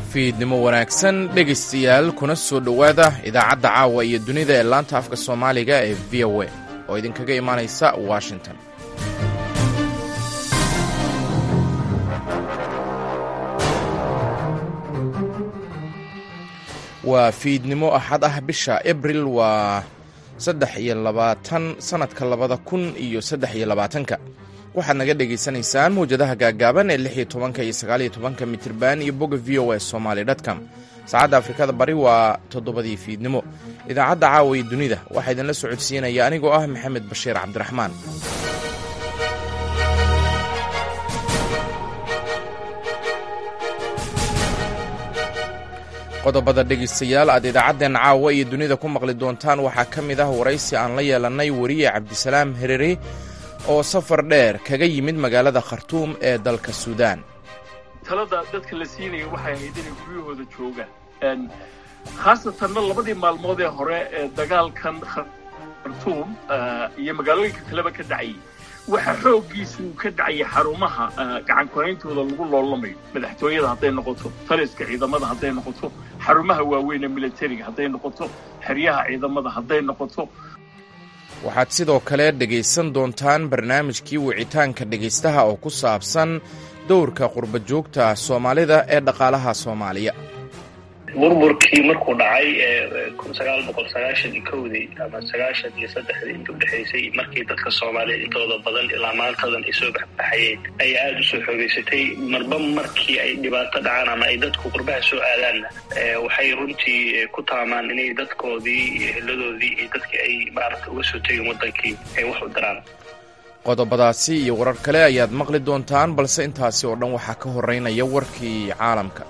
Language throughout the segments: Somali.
fiidnimo wanaagsan dhegaystayaal kuna soo dhowaada idaacadda caawa iyo dunida ee laanta afka soomaaliga ee v o a oo idinkaga imaanaysa washington waa fiidnimo axad ah bisha abril waa saddex iyo labaatan sannadka labada kun iyo saddex iyo labaatanka waxaad naga dhagaysanaysaan mawjadaha gaagaaban ee lix iyo tobanka iyo sagaal iyo tobanka mitirban iyo bogga v o a somaly dtcom saacadda afrikada bari waa toddobadii fiidnimo idaacadda caawa iyo dunida waxaa idinla socodsiinaya anigoo ah maxamed bashiir cabdiraxmaan qodobada dhegaystayaal aad idaacaddeen caawa iyo dunida ku maqli doontaan waxaa ka mid ah waraysi aan la yeelannay weriye cabdisalaam herere oo safar dheer kaga yimid magaalada khartuum ee dalka suudaan talada dadka la siinaya waxay ahayd inay guryahooda joogaan khaasatanna labadii maalmood ee hore ee dagaalkan khartuum iyo magaalooyinka kaleba ka dhacayay waxa xooggiisa uu ka dhacaya xarumaha gacankorayntooda lagu loolamayo madaxtooyada hadday noqoto taliska ciidamada hadday noqoto xarumaha waaweyn ee militariga hadday noqoto xeryaha ciidamada hadday noqoto waxaad sidoo kale dhegaysan doontaan barnaamijkii wicitaanka dhegaystaha oo ku saabsan dowrka qurba joogta soomaalida ee dhaqaalaha soomaaliya burburkii markuu dhacay kun sagaal boqol sagaashan iyo kowdii ama sagaashan iyo saddexdii inta udhexaysay markii dadka soomaaliyeed intooda badan ilaa maantadan ay soo baxbaxayeen ayaa aada usoo xoogeysatay marba markii ay dhibaato dhacaan ama ay dadku qurbaha soo aadaanna waxay runtii ku taamaan inay dadkoodii iyo heladoodii iyo dadkii ay maarata uga soo tegeen waddankii ay wax u daraan qodobadaasi iyo warar kale ayaad maqli doontaan balse intaasi oo dhan waxaa ka horeynaya warkii caalamka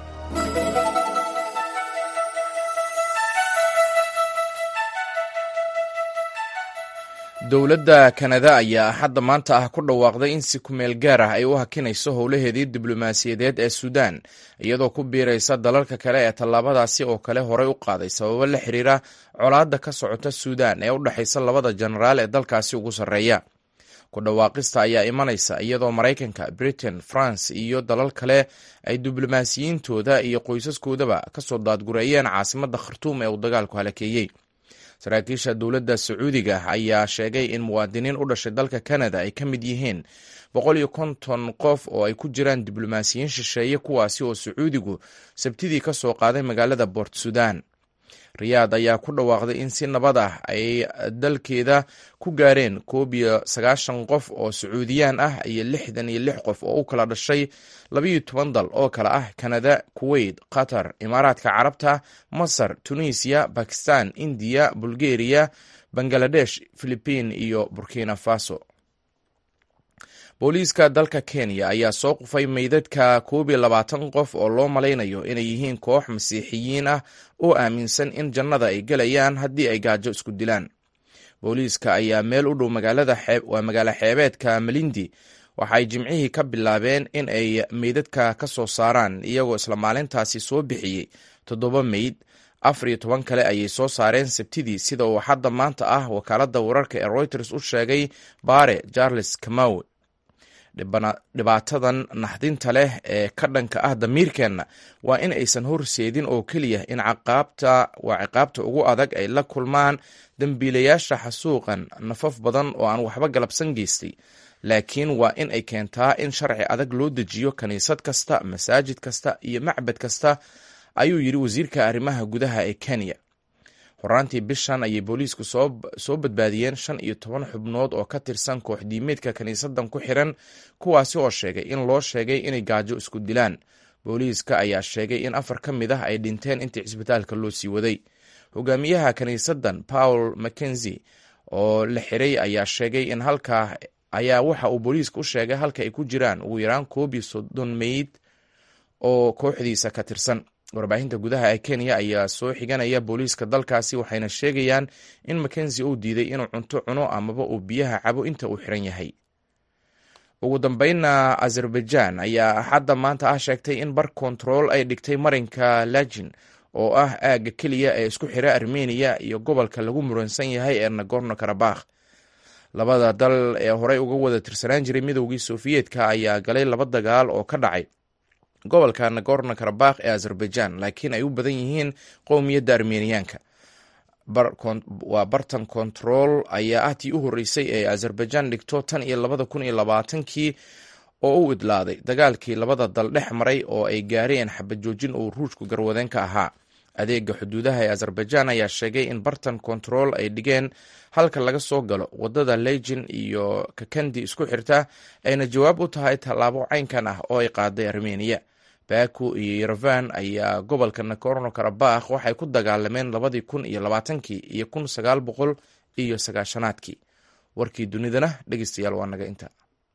dowladda kanada ayaa axadda maanta ah ku dhawaaqday in si kumeel gaar ah ay u hakinayso howlaheedii diblomaasiyadeed ee suudaan iyadoo ku biiraysa dalalka kale ee tallaabadaasi oo kale horey u qaaday sababo la xiriira colaadda ka socota suudaan ee u dhexaysa labada jenaraal ee dalkaasi ugu sarreeya ku dhawaaqista ayaa imanaysa iyadoo maraykanka britain france iyo dalal kale ay diblomaasiyiintooda iyo qoysaskoodaba kasoo daadgureeyeen caasimadda khartuum ee uu dagaalku halakeeyey saraakiisha dowladda sacuudiga ayaa sheegay in muwaadiniin u dhashay dalka kanada ay ka mid yihiin boqol iyo konton qof oo ay ku jiraan diblomaasiyiin shisheeye kuwaasi oo sacuudigu sabtidii ka soo qaaday magaalada bort sudan riyaad ayaa ku dhawaaqday in si nabad ah ay dalkeeda ku gaareen koob iyo sagaashan qof oo sacuudiyaan ah iyo lixdan iyo lix qof oo u kala dhashay labayo toban dal oo kale ah kanada kuwait qatar imaaraadka carabta masar tunisiya bakistan indiya bulgeriya bangaladesh philibiin iyo burkina faso booliiska dalka kenya ayaa soo qufay meydadka koob iyo labaatan qof oo loo malaynayo inay yihiin koox masiixiyiin ah oo aaminsan in jannada ay gelayaan haddii ay gaajo isku dilaan booliiska ayaa meel u dhow waa magaalo xeebeedka malindi waxaay jimcihii ka bilaabeen in ay meydadka ka soo saaraan iyagoo isla maalintaasi soo bixiyey toddoba meyd afar iyo toban kale ayay soo saareen sabtidii sida uu hadda maanta ah wakaaladda wararka ee reuters u sheegay baare charles kamawe dhibaatadan naxdinta leh ee ka dhanka ah damiirkeenna waa in aysan horseedin oo keliya in caqaabta waa ciqaabta ugu adag ay la kulmaan dembiilayaasha xasuuqan nafaf badan oo aan waxba galabsan geystay laakiin waa in ay keentaa in sharci adag loo dejiyo kiniisad kasta masaajid kasta iyo macbad kasta ayuu yidhi wasiirka arrimaha gudaha ee kenya horaantii bishan ayay booliisku soo badbaadiyeen shan iyo toban xubnood oo ka tirsan koox diimeedka kiniisadan ku xiran kuwaasi oo sheegay in loo sheegay inay gaajo isku dilaan booliiska ayaa sheegay in afar ka mid ah ay dhinteen intii cisbitaalka loo sii waday hogaamiyaha kiniisadan paul mackenzie oo la xiray ayaa sheegay in halkaa ayaa waxa uu booliiska u sheegay halka ay ku jiraan ugu yaraan koob iyo soddon meyd oo kooxdiisa ka tirsan warbaahinta gudaha ee kenya ayaa soo xiganaya booliiska dalkaasi waxayna sheegayaan in mackenzie uu diiday inuu cunto cuno amaba uu biyaha cabo inta uu xiran yahay ugu dambeynna azerbaijan ayaa axadda maanta ah sheegtay in bar kontarool ay dhigtay marinka lajin oo ah aagga keliya ee isku xira armeniya iyo gobolka lagu muransan yahay ee nagorno karabakh labada dal ee horey uga wada tirsanaan jiray midowgii sofiyeetka ayaa galay laba dagaal oo ka dhacay gobolka nagorno karabakh ee azerbaijan laakiin ay u badan yihiin qowmiyadda armeniyaanka waa bartan control ayaa ah tii u horreysay ee azerbaijan dhigto tan iyo labada kun iyo labaatankii oo u idlaaday dagaalkii labada dal dhex maray oo ay gaareen xabajoojin uu ruushku garwadeen ka ahaa adeega xuduudaha ee azerbaijan ayaa sheegay in bartan control ay dhigeen halka laga soo galo wadada legin iyo kakandi isku xirta ayna jawaab u tahay tallaabo caynkan ah oo ay qaaday armeniya baku iyo yerevan ayaa gobolka nagorno karabakh waxay ku dagaalameen labadii kun iyo labaatankii iyo kun sagaal boqol iyo sagaashanaadkii warkii dunidana dhegeystayaal waa naga inta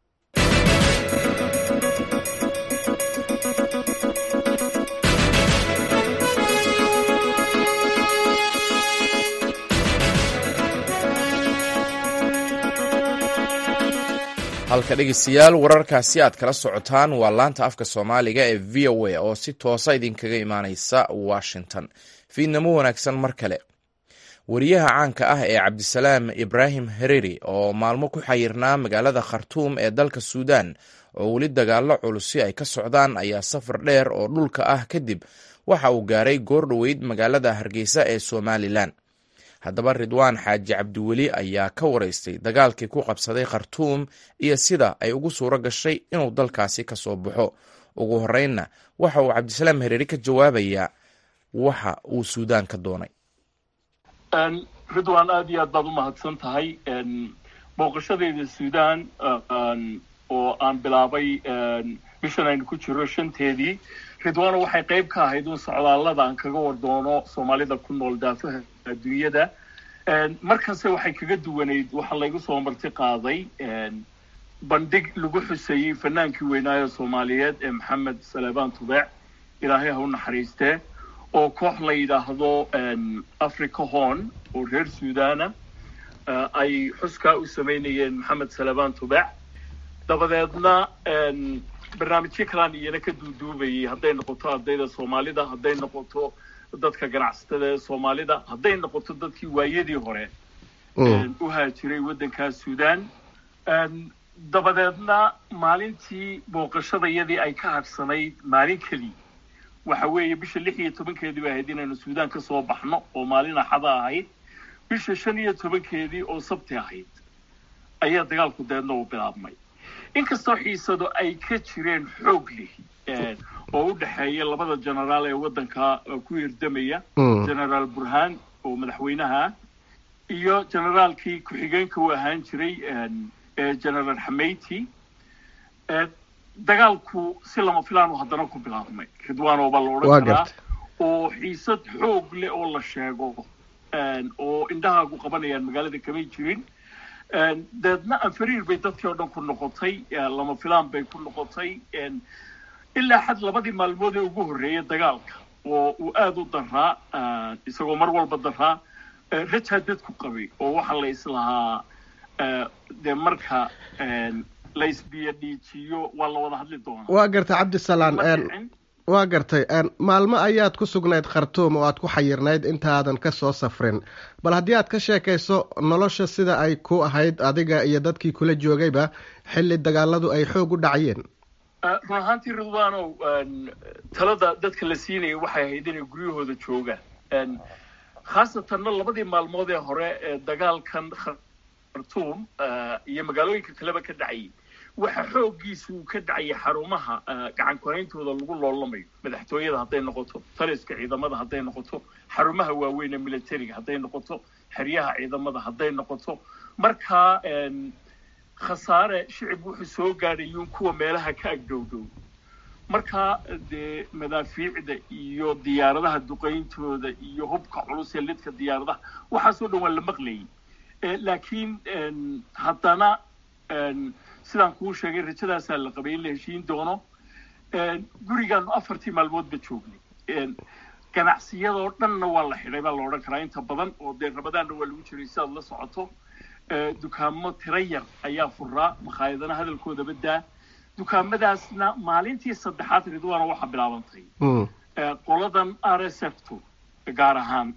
halka dhegeystayaal wararkaasi aad kala socotaan waa laanta afka soomaaliga ee v o a oo si toosa idinkaga imaaneysa washington fiidnamo wanaagsan mar kale wariyaha caanka ah ee cabdisalaam ibraahim hereri oo maalmo ku xayirnaa magaalada khartuum ee dalka suudan oo weli dagaalo culusi ay ka socdaan ayaa safar dheer oo dhulka ah kadib waxa uu gaaray goor dhoweyd magaalada hargeysa ee somalilan haddaba ridwaan xaaji cabdiweli ayaa ka waraystay dagaalkii ku qabsaday khartuum iyo sida ay ugu suuro gashay inuu dalkaasi ka soo baxo ugu horeynna waxa uu cabdisalaam hereeri ka jawaabayaa waxa uu suudaan ka doonay ridwan aad iyo aad baad u mahadsan tahay booqashadeyda suudaan oo aan bilaabay bishan aynu ku jiro shanteedii ridwaano waxay qayb ka ahayd un socdaallada aan kaga wardoono soomaalida ku nool daafaha adduunyada markanse waxay kaga duwanayd waxaa laygu soo marti qaaday bandhig lagu xuseeyey fanaankii weynaayo soomaaliyeed ee maxamed salebaan tubeec ilaahay ha u naxariistee oo koox la yidhaahdo africa horn oo reer suudana ay xuskaa u samaynayeen maxamed salebaan tubeec dabadeedna barnaamijyo kalaan iyana ka duuduubayay hadday noqoto ardayda soomaalida hadday noqoto dadka ganacsatada ee soomaalida hadday noqoto dadkii waayadii hore u haajiray waddankaa suudaan dabadeedna maalintii booqashadayadii ay ka hadhsanayd maalin keliya waxa weeye bisha lix iyo tobankeedii bay ahayd inaynu suudaan ka soo baxno oo maalin axada ahayd bisha shan iyo tobankeedii oo sabti ahayd ayaa dagaalku deedna u bilaabmay inkastoo xiisado ay ka jireen xoog leh oo u dhexeeya labada generaal ee waddanka ku hirdamaya generaal burhaan oo madaxweynaha iyo generaalkii ku-xigeenka u ahaan jiray generaal xamayti dagaalku si lama filaanu haddana ku bilaabmay ridwaano baa la odhan karaa oo xiisad xoog leh oo la sheego oo indhahaagu qabanayaan magaalada kamay jirin deedna anfariir bay dadkii oo dhan ku noqotay lama filaan bay ku noqotay ilaa xad labadii maalmood ee ugu horreeya dagaalka oo uu aada u daraa isagoo mar walba daraa rajaa dadku qabay oo waxaa la islahaa dee marka la isbiyo dhiijiyo waa la wada hadli doonaa waa gartay cabdisalaan waa gartay maalmo ayaad ku sugnayd khartuum oo aad ku xayirnayd intaadan ka soo safrin bal haddii aad ka sheekayso nolosha sida ay ku ahayd adiga iyo dadkii kula joogayba xilli dagaaladu ay xoog u dhacayeen run ahaantii ridwaanow talada dadka la siinaya waxay ahayd inay guryahooda joogaan khaasatanna labadii maalmood ee hore ee dagaalkan khartuum iyo magaalooyinka kaleba ka dhacayay waxa xooggiisa uu ka dhacaya xarumaha gacan korayntooda lagu loolamayo madaxtooyada hadday noqoto taliska ciidamada hadday noqoto xarumaha waaweyn ee militariga hadday noqoto xeryaha ciidamada hadday noqoto markaa khasaare shicib wuxuu soo gaadhayuun kuwa meelaha ka agdhowdhow markaa dee madaafiicda iyo diyaaradaha duqayntooda iyo hubka culus ee lidka diyaaradaha waxaasoo dhan waa la maqlayay laakiin haddana sidaan kuu sheegay rajadaasaa la qabay in la heshiin doono gurigaanu afartii maalmoodba joognay ganacsiyadoo dhanna waa la xidhay baa la odhan karaa inta badan oo dee rabadaanna waa lagu jiray sidaad la socoto dukaamo tira yar ayaa furaa makhaayadana hadalkoodaba daa dukaamadaasna maalintii saddexaad ridwaana waxaa bilaabantay qoladan r s f to gaar ahaan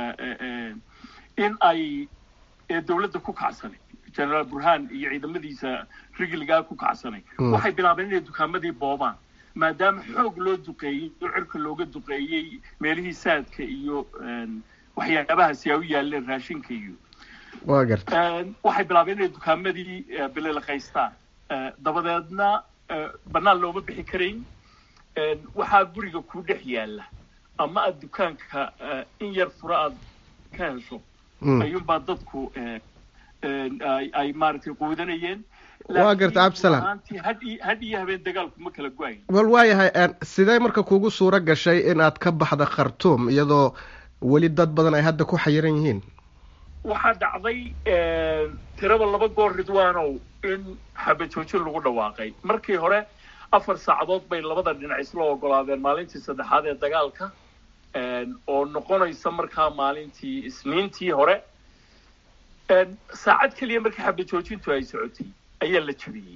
in ay dowladda ku kacsanay generaal burhaan iyo ciidamadiisa rigilgaa ku kacsanay waxay bilaabeen inay dukaamadii boobaan maadaama xoog loo duqeeyey oo cirka looga duqeeyey meelihii saadka iyo waxyaabahaasi ay u yaaleen raashinka iyo waa garta waxay bilaabeen inay dukaamadii bililaqaystaan dabadeedna bannaan looma bixi karayn waxaa guriga kuu dhex yaalla ama aad dukaanka in yar fura aad ka hesho ayuunbaa dadku ay maaragtay quudanayeen waa garta absalam had iyo habeen dagaalku ma kala go-ayn wal waayahay sidee marka kugu suuro gashay inaad ka baxda khartuum iyadoo weli dad badan ay hadda ku xayiran yihiin waxaa dhacday tiraba laba goor ridwaanow in xabajoojin lagu dhawaaqay markii hore afar saacadood bay labada dhinac isla ogolaadeen maalintii saddexaad ee dagaalka oo noqonaysa markaa maalintii isniintii hore saacad keliya markii xabajoojintu ay socotay ayaa la jabiyey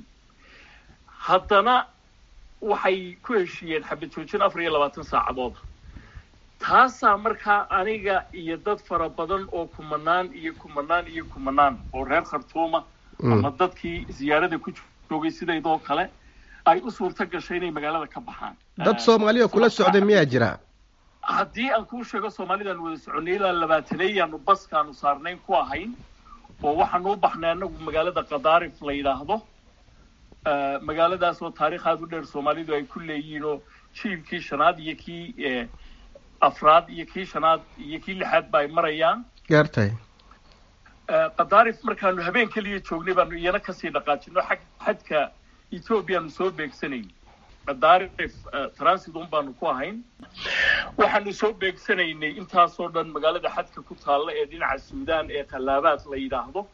haddana waxay ku heshiiyeen xabajoojin afar iyo labaatan saacadooda taasaa markaa aniga iyo dad fara badan oo kumanaan iyo kumanaan iyo kumanaan oo reer khartuuma ama dadkii ziyaarada ku joogay sidaydoo kale ay u suurto gashay inay magaalada ka baxaan dad soomaaliya kula socday miyaa jira haddii aan kuu sheego soomaalidaan wada soconay ilaa labaataneeyaanu baskaanu saarnayn ku ahayn oo waxaanu u baxnay anagu magaalada kadaarif la yidhaahdo magaaladaas oo taarikh aada u dheer soomaalidu ay ku leeyihiin oo jiilkii shanaad iyo kii afraad iyo kii shanaad iyo kii lixaad ba ay marayaan gaartay kadaarif markaanu habeen keliya joognay baanu iyana kasii dhaqaajino xag xadka ethoobiyaanu soo beegsanayn kadaarif transidon baanu ku ahayn waxaanu soo beegsanaynay intaasoo dhan magaalada xadka ku taalla ee dhinaca suudaan ee khallaabaad la yidhaahdo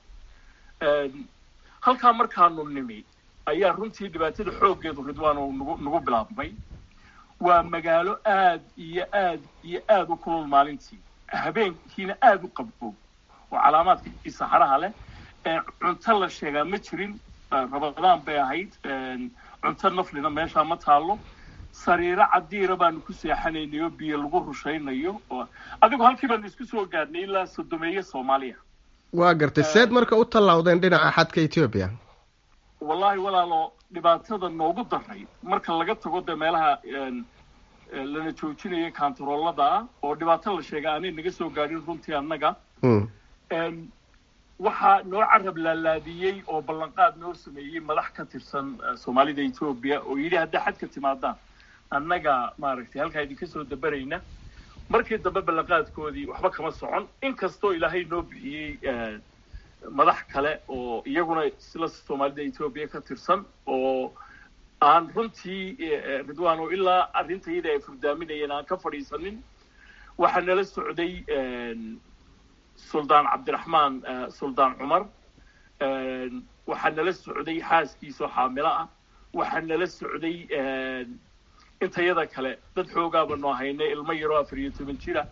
halkaa markaanu nimi ayaa runtii dhibaatada xooggeedu ridwaan oo nagu nagu bilaabmay waa magaalo aad iyo aad iyo aada u kulul maalintii habeenkiina aada u qaboob oo calaamaadkii saxaraha leh cunto la sheegaa ma jirin rabadaan bay ahayd cunto naflina meeshaa ma taallo sariiro cadiira baanu ku seexanaynay oo biyo lagu rushaynayo oo adigu halkii baanu isku soo gaadhnay ilaa sodomeeye soomaaliya waa gartay seed marka u tallaawdeen dhinaca xadka etoobiya wallahi walaalo dhibaatada noogu daray marka laga tago dee meelaha lana joojinaya kantaroolada ah oo dhibaato la sheega aanay naga soo gaadhin runtii annaga waxaa noo carab laalaadiyey oo ballanqaad noo sameeyey madax ka tirsan soomaalida etoobiya oo yidhi haddaa xadka timaadaan annaga maaragtay halkaa idinka soo dabarayna markii dambe ballanqaadkoodii waxba kama socon inkastoo ilaahay noo bixiyey madax kale oo iyaguna isla soomaalida etoobiya ka tirsan oo aan runtii ridwaan oo ilaa arrintayada ay furdaaminayeen aan ka fadhiisanin waxaa nala socday suldaan cabdiraxmaan suldaan cumar waxaa nala socday xaaskiisoo xaamilo ah waxaa nala socday intayada kale dad xoogaaba noo haynay ilmo yaroo afar iyo toban jira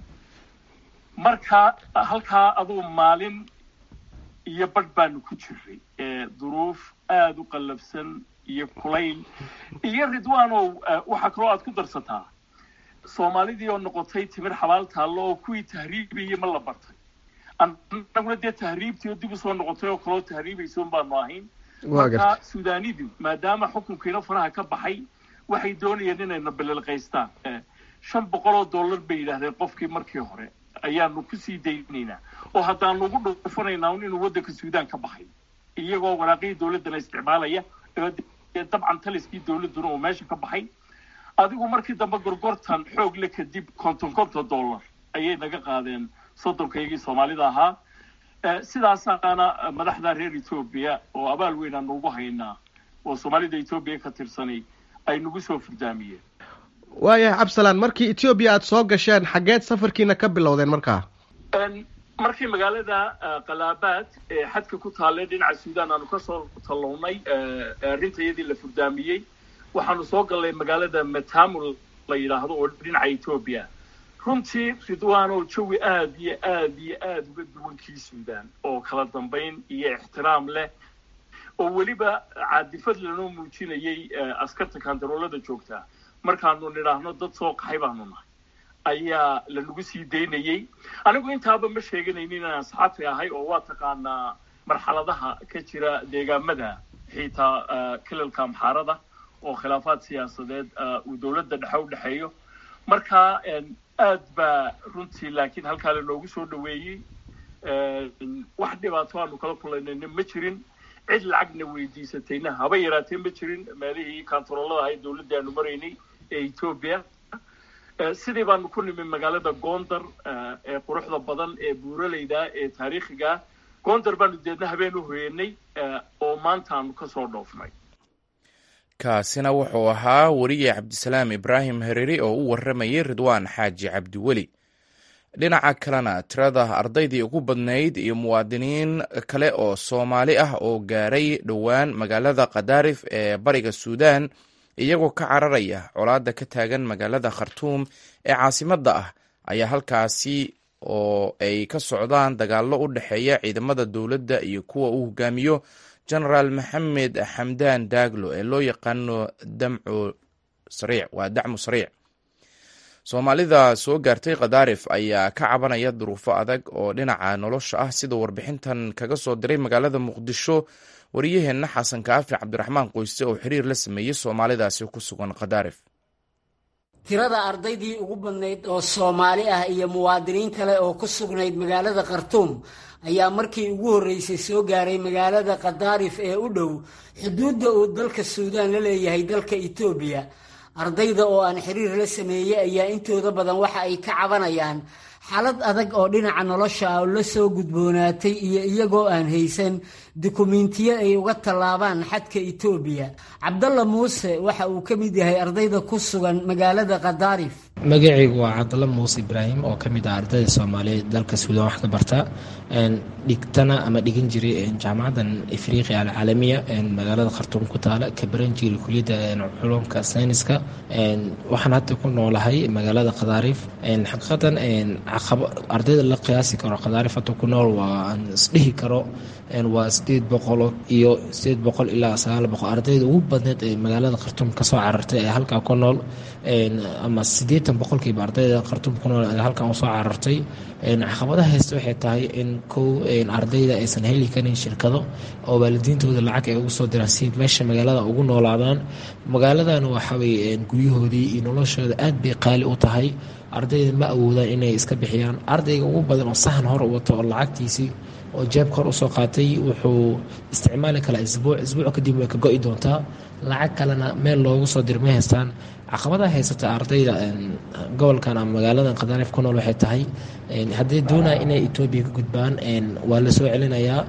marka halkaa aduu maalin iyo badh baanu ku jiray duruuf aada u qallafsan iyo kulayl iyo ridwaanow waxaa kaloo aad ku darsataa soomaalidii oo noqotay timir xabaal taallo oo kuwii tahriibayay ma la bartay annaguna dee tahriibtii oo dib usoo noqotay oo kaloo tahriibaysoon baanu ahayn marka sudaanidu maadaama xukunkiina faraha ka baxay waxay doonayeen inayna bililqaystaan shan boqol oo dollar bay yidhaahdeen qofkii markii hore ayaanu kusii daynaynaa oo haddaanu ugu dhufanaynaa inuu waddanka suudaan ka baxay iyagoo waraaqihii dawladdana isticmaalaya dabcan taliskii dawladduna uu meesha ka baxay adigu markii dambe gorgortan xoog le kadib konton konton dollar ayay naga qaadeen soddonkaygii soomaalida ahaa sidaasaana madaxda reer etoobiya oo abaal weyn aanu ugu haynaa oo soomaalida etoobiya ka tirsanay ay nagu soo furdaamiyeen waayahay cabsalaan markii etoobiya aada soo gasheen xaggeed safarkiina ka bilowdeen markaa markii magaalada kalaabaad ee xadka ku taalle dhinaca suudaan aanu kasoo tallownay arrintayadii la furdaamiyey waxaanu soo gallay magaalada matamul la yidhaahdo oo dhinaca etoobiya runtii ridwaanow jawi aada iyo aada iyo aada uga duwankii suudaan oo kala dambayn iyo ixtiraam leh oo weliba caadifad lanoo muujinayay askarta kantaroolada joogtaa markaanu nidhaahno dad soo qaxay baanu nahay ayaa lanagu sii daynayey anigu intaaba ma sheeganaynin inaan saxafi ahay oo waa taqaanaa marxaladaha ka jira deegaamada xitaa kilalka amxaarada oo khilaafaad siyaasadeed uu dowladda dhexe u dhexeeyo marka aad baa runtii laakiin halkaa lanoogu soo dhaweeyey wax dhibaato aanu kala kulanayna ma jirin cid lacagna weydiisatayna haba yaraatee ma jirin meelihii kantaroolada ahayd dowladdii aanu maraynay ee etoobiya sidii baanu ku nimi magaalada gondar ee quruxda badan ee buuraleyda ee taariikhiga gondar baanu deedna habeen u hoyenay oo maanta aanu kasoo dhoofnay kaasina wuxuu ahaa weriye cabdisalaam ibraahim hereri oo u waramayay ridwaan xaaji cabdiweli dhinaca kalena tirada ardaydii ugu badnayd iyo muwaadiniin kale oo soomaali ah oo gaaray dhowaan magaalada khadaarif ee bariga suudaan iyagoo ka cararaya colaadda ka taagan magaalada khartuum ee caasimadda ah ayaa halkaasi oo ay ka socdaan dagaallo u dhexeeya ciidamada dowladda iyo kuwa uu hogaamiyo genaraal maxamed xamdaan daaglo ee loo yaqaano damcu sariic waa dacmu sariic soomaalida soo gaartay khadaarif ayaa ka cabanaya duruufo adag oo dhinaca nolosha ah sida warbixintan kaga soo diray magaalada muqdisho wariyaheenna xasan kaafi cabdiraxmaan qoyse oo xiriir la sameeyey soomaalidaasi ku sugan khadaarif tirada ardaydii ugu badnayd oo soomaali ah iyo muwaadiniin kale oo ku sugnayd magaalada khartuum ayaa markii ugu horreysay soo gaaray magaalada khadaarif ee u dhow xuduudda uu dalka suudaan la leeyahay dalka etoobiya ardayda oo aan xiriir la sameeyey ayaa intooda badan waxa ay ka cabanayaan xaalad adag oo dhinaca nolosha ah oo la soo gudboonaatay iyo iyagoo aan haysan dukumentiyo ay uga tallaabaan xadka etoobiya cabdalla muuse waxa uu ka mid yahay ardayda ku sugan magaalada khadaarif magacaygu waa cabdalla muuse ibraahim oo ka mid ah ardayda soomaaliyeed dalka suudaan wax ka barta dhigtana ama dhigan jiray jaamacadan afriqiya alcaalamiya magaalada khartuum ku taala ka baran jiray kuliyadda culumka sayniska waxaan hadda ku noolahay magaalada khadaarif xaqiiqatan ardayda la qiyaasi karo khadaarif hadda ku nool waa aan isdhihi karo waa sideed boqol iyo sideed boqol ilaa sagaal boqol ardayda ugu badneed ee magaalada khartuum kasoo carartay ee halkaa ku nool ama siddeetan boqolkiiba ardayda khartuum ku nool ee halkan usoo carartay caqabadaha haysta waxay tahay in kow ardayda aysan heli karin shirkado oo waalidiintooda lacag ay ugu soo diraan si meesha magaalada ugu noolaadaan magaaladan waxawey guryahoodii iyo noloshooda aad bay qaali u tahay ardayda ma awoodaan inay iska bixiyaan ardayga ugu badan oo sahan hor u wato oo lacagtiisii oo jeebka hor usoo qaatay wuxuu isticmaali karaa isbuuc isbuuc kadib way ka go-i doontaa lacag kalena meel loogu soo dir ma haystaan caqabadaha haysata ardayda gobolkan ama magaaladan khadaarif ku nool waxay tahay hadday doonaya inay etoobiya ka gudbaan waa la soo celinayaa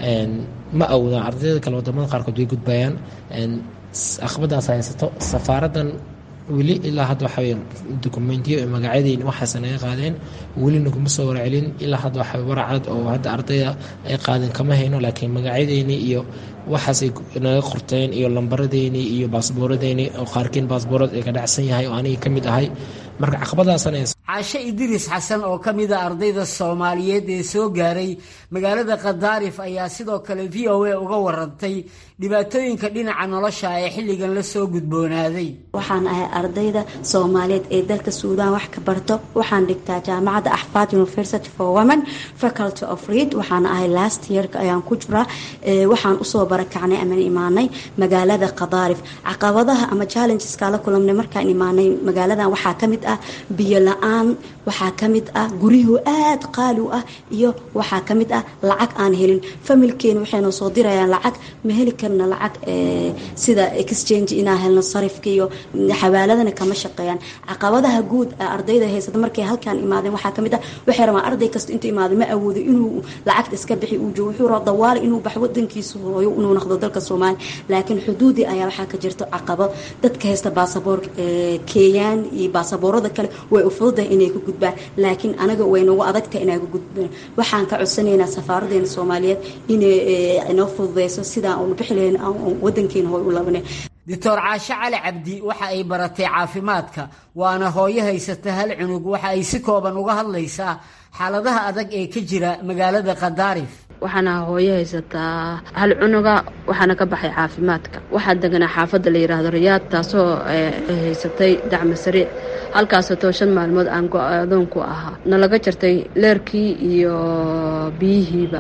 ma awoodaan ardayda kale wadamada qaarkood way gudbayaan caqabadaas haysato safaaradan weli ilaa hadda waxawey dokumentiyo magacyadeen waxaase naga qaadeen weli naguma soo warcelin ilaa hadda waxa waracad oo hadda ardayda ay qaadeen kama hayno laakiin magacyadeeni iyo waxaasay naga qorteen iyo lambaradeeni iyo baasbooradeeni oo qaarkiin baasboorad ay ka dhacsan yahay oo aniga ka mid ahay marka caqabadaasana caashe idriis xasan oo ka mid a ardayda soomaaliyeed ee soo gaaray magaalada khadaarif ayaa sidoo kale v o a uga warantay dhibaatooyinka dhinaca nolosha ee xilligan la soo gudboonaaday waxaan ahay ardayda soomaaliyeed ee dalka suudaan wax ka barto waxaan dhigtaa jaamacadda axfaad university for women faculty of read waxaan ahay last yearka ayaan ku jiraa waxaan usoo barakacnay aman imaanay magaalada khadaarif caqabadaha ama challengeska la kulamnay markaan imaanay magaaladan waxaa ka mid ah biyo la-aan waxaa ka mid ah guryuhu aad qaali u ah iyo waxaa ka mid ah lacag aan helin familkeena waxayna soo dirayaan lacag ma heli karna lacag sida exchange inaan helno sarifka iyo xawaaladana kama shaqeeyaan caqabadaha guud ardayda haysata markay halkaan imaadeen waxaa ka mid ah waxay rabaan arday kasta intuu imaado ma awoodo inuu lacagta iska bixi uu joogo wuxuu raba dawaali inuu baxo wadankiisa hooyo inuu noqdo dalka soomaaliya laakiin xuduudii ayaa waxaa ka jirto caqabo dadka haysta baasaboor keeyaan iyo baasaboorada kale way u fududahay inay ku gudbaan laakiin anaga way nagu adagtahay inay ku gudbaan waxaan ka codsanaynaa safaaradeena soomaaliyeed inay inoo fududeyso sidaan uunu bixi lahayn wadankeena hooy u labanay doctor caashe cali cabdi waxa ay baratay caafimaadka waana hooyo haysata hal cunug waxa ay si kooban uga hadlaysaa xaaladaha adag ee ka jira magaalada khadaarif waxaana hooyo haysataa hal cunuga waxaana ka baxay caafimaadka waxaa deganaa xaafadda la yidhaahdo rayaad taasoo haysatay dacmo sariic halkaasoo shan maalmood aan go-adoon ku ahaa nalaga jartay leerkii iyo biyihiiba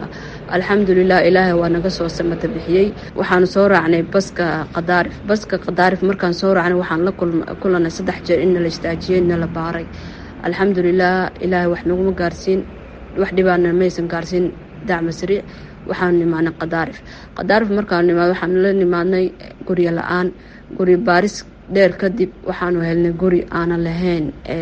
alxamdulilah ilaahay waa naga soo samata bixiyey waxaanu soo raacnay baska khadaarif baska khadaarif markaan soo raacnay waxaan la kulanay saddex jeer in nala istaajiyey nala baaray alxamdulilah ilaahay wax naguma gaarsiin wax dhibaana maysan gaarsiin dacma sariic waxaanu nimaadnay khadaarif khadaarif markaanu nimaad waxaanu la nimaadnay guryo la-aan guryo baaris dheer kadib waxaanu helnay guri aanan lahayn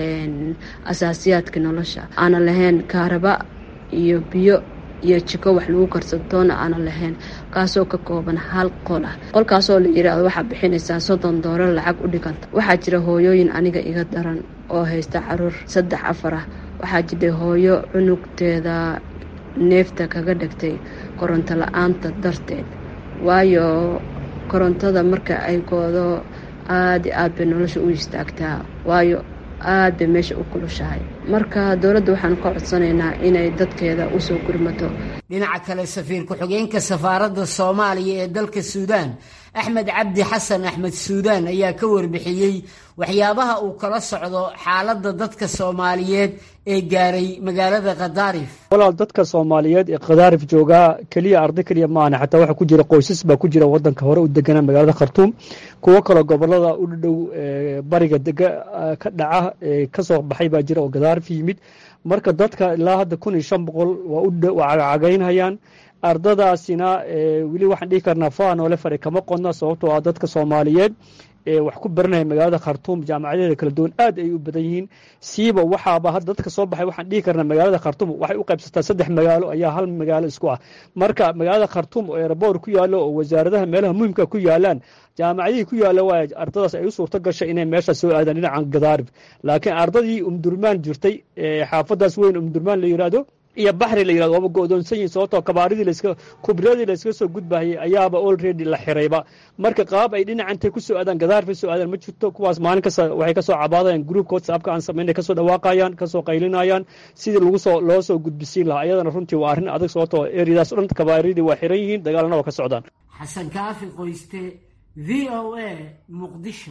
asaasiyaadka nolosha aanan lahayn kaaraba iyo biyo iyo jiko wax lagu karsantoona aanan lahayn kaasoo ka kooban hal qol ah qolkaasoo la yiraahdo waxaa bixinaysaa soddon doolar lacag u dhiganta waxaa jira hooyooyin aniga iga daran oo haysta caruur saddex afar ah waxaa jirtay hooyo cunugteeda neefta kaga dhigtay koronto la-aanta darteed waayo korontada marka ay goodo aada i aad bay nolosha u istaagtaa waayo aad bay meesha u kulushahay marka dowladda waxaan ka codsanaynaa inay dadkeeda usoo gurmato dhinaca kale safiir ku-xigeenka safaaradda soomaaliya ee dalka suudaan axmed cabdi xasan axmed suudaan ayaa ka warbixiyey waxyaabaha uu kala socdo xaaladda dadka soomaaliyeed ee gaaray magaalada khadaarif walaal dadka soomaaliyeed ee khadaarif joogaa keliya arday keliya maana xataa waxaa ku jira qoysas baa ku jira wadanka hore u deganaa magaalada khartuum kuwo kaloo gobolada u dhow bariga dega ka dhaca kasoo baxay baa jira oo khadaarif yimid marka dadka ilaa hadda kun iyo shan boqol waa cagaynhayaan ardadaasina weli waxaan dhihi karnaa faanoole fare kama qodna sababtoo ah dadka soomaaliyeed wax ku baranaya magaalada khartuum jaamacadeeda kala duwan aad ay u badan yihiin siiba waxaaba hadda dadka soo baxay waxaan dhihi karnaa magaalada khartuum waxay u qaybsataa saddex magaalo ayaa hal magaalo isku ah marka magaalada khartuum oo eeraboor ku yaalo oo wasaaradaha meelaha muhimka ku yaalaan jaamacadihii ku yaalla waa ardadaas ay u suurto gashay inay meesha soo aadaan dhinacan gadaarib laakiin ardadii umdurmaan jirtay xaafadaas weyn umdurmaan la yidhaahdo iyo baxri la yirahdo waaba go-doonsan yihin sababtoo kabaaridii laska kubradii layskaga soo gudbahayay ayaaba already la xirayba marka qaab ay dhinacantay ku soo aadaan gadaarfay soo aadaan ma jirto kuwaas maalin kasta waxay kasoo cabaadayaan groupka whatsappka aan samaynay kasoo dhawaaqayaan kasoo qaylinayaan sidii lagu soo loo soo gudbisiin lahaa iyadana runtii waa arrin adag sababtoo eriyadaas o dhan kabaaridii waa xiran yihiin dagaalana waa ka socdaan xasan kaafi qoyste v o a muqdisho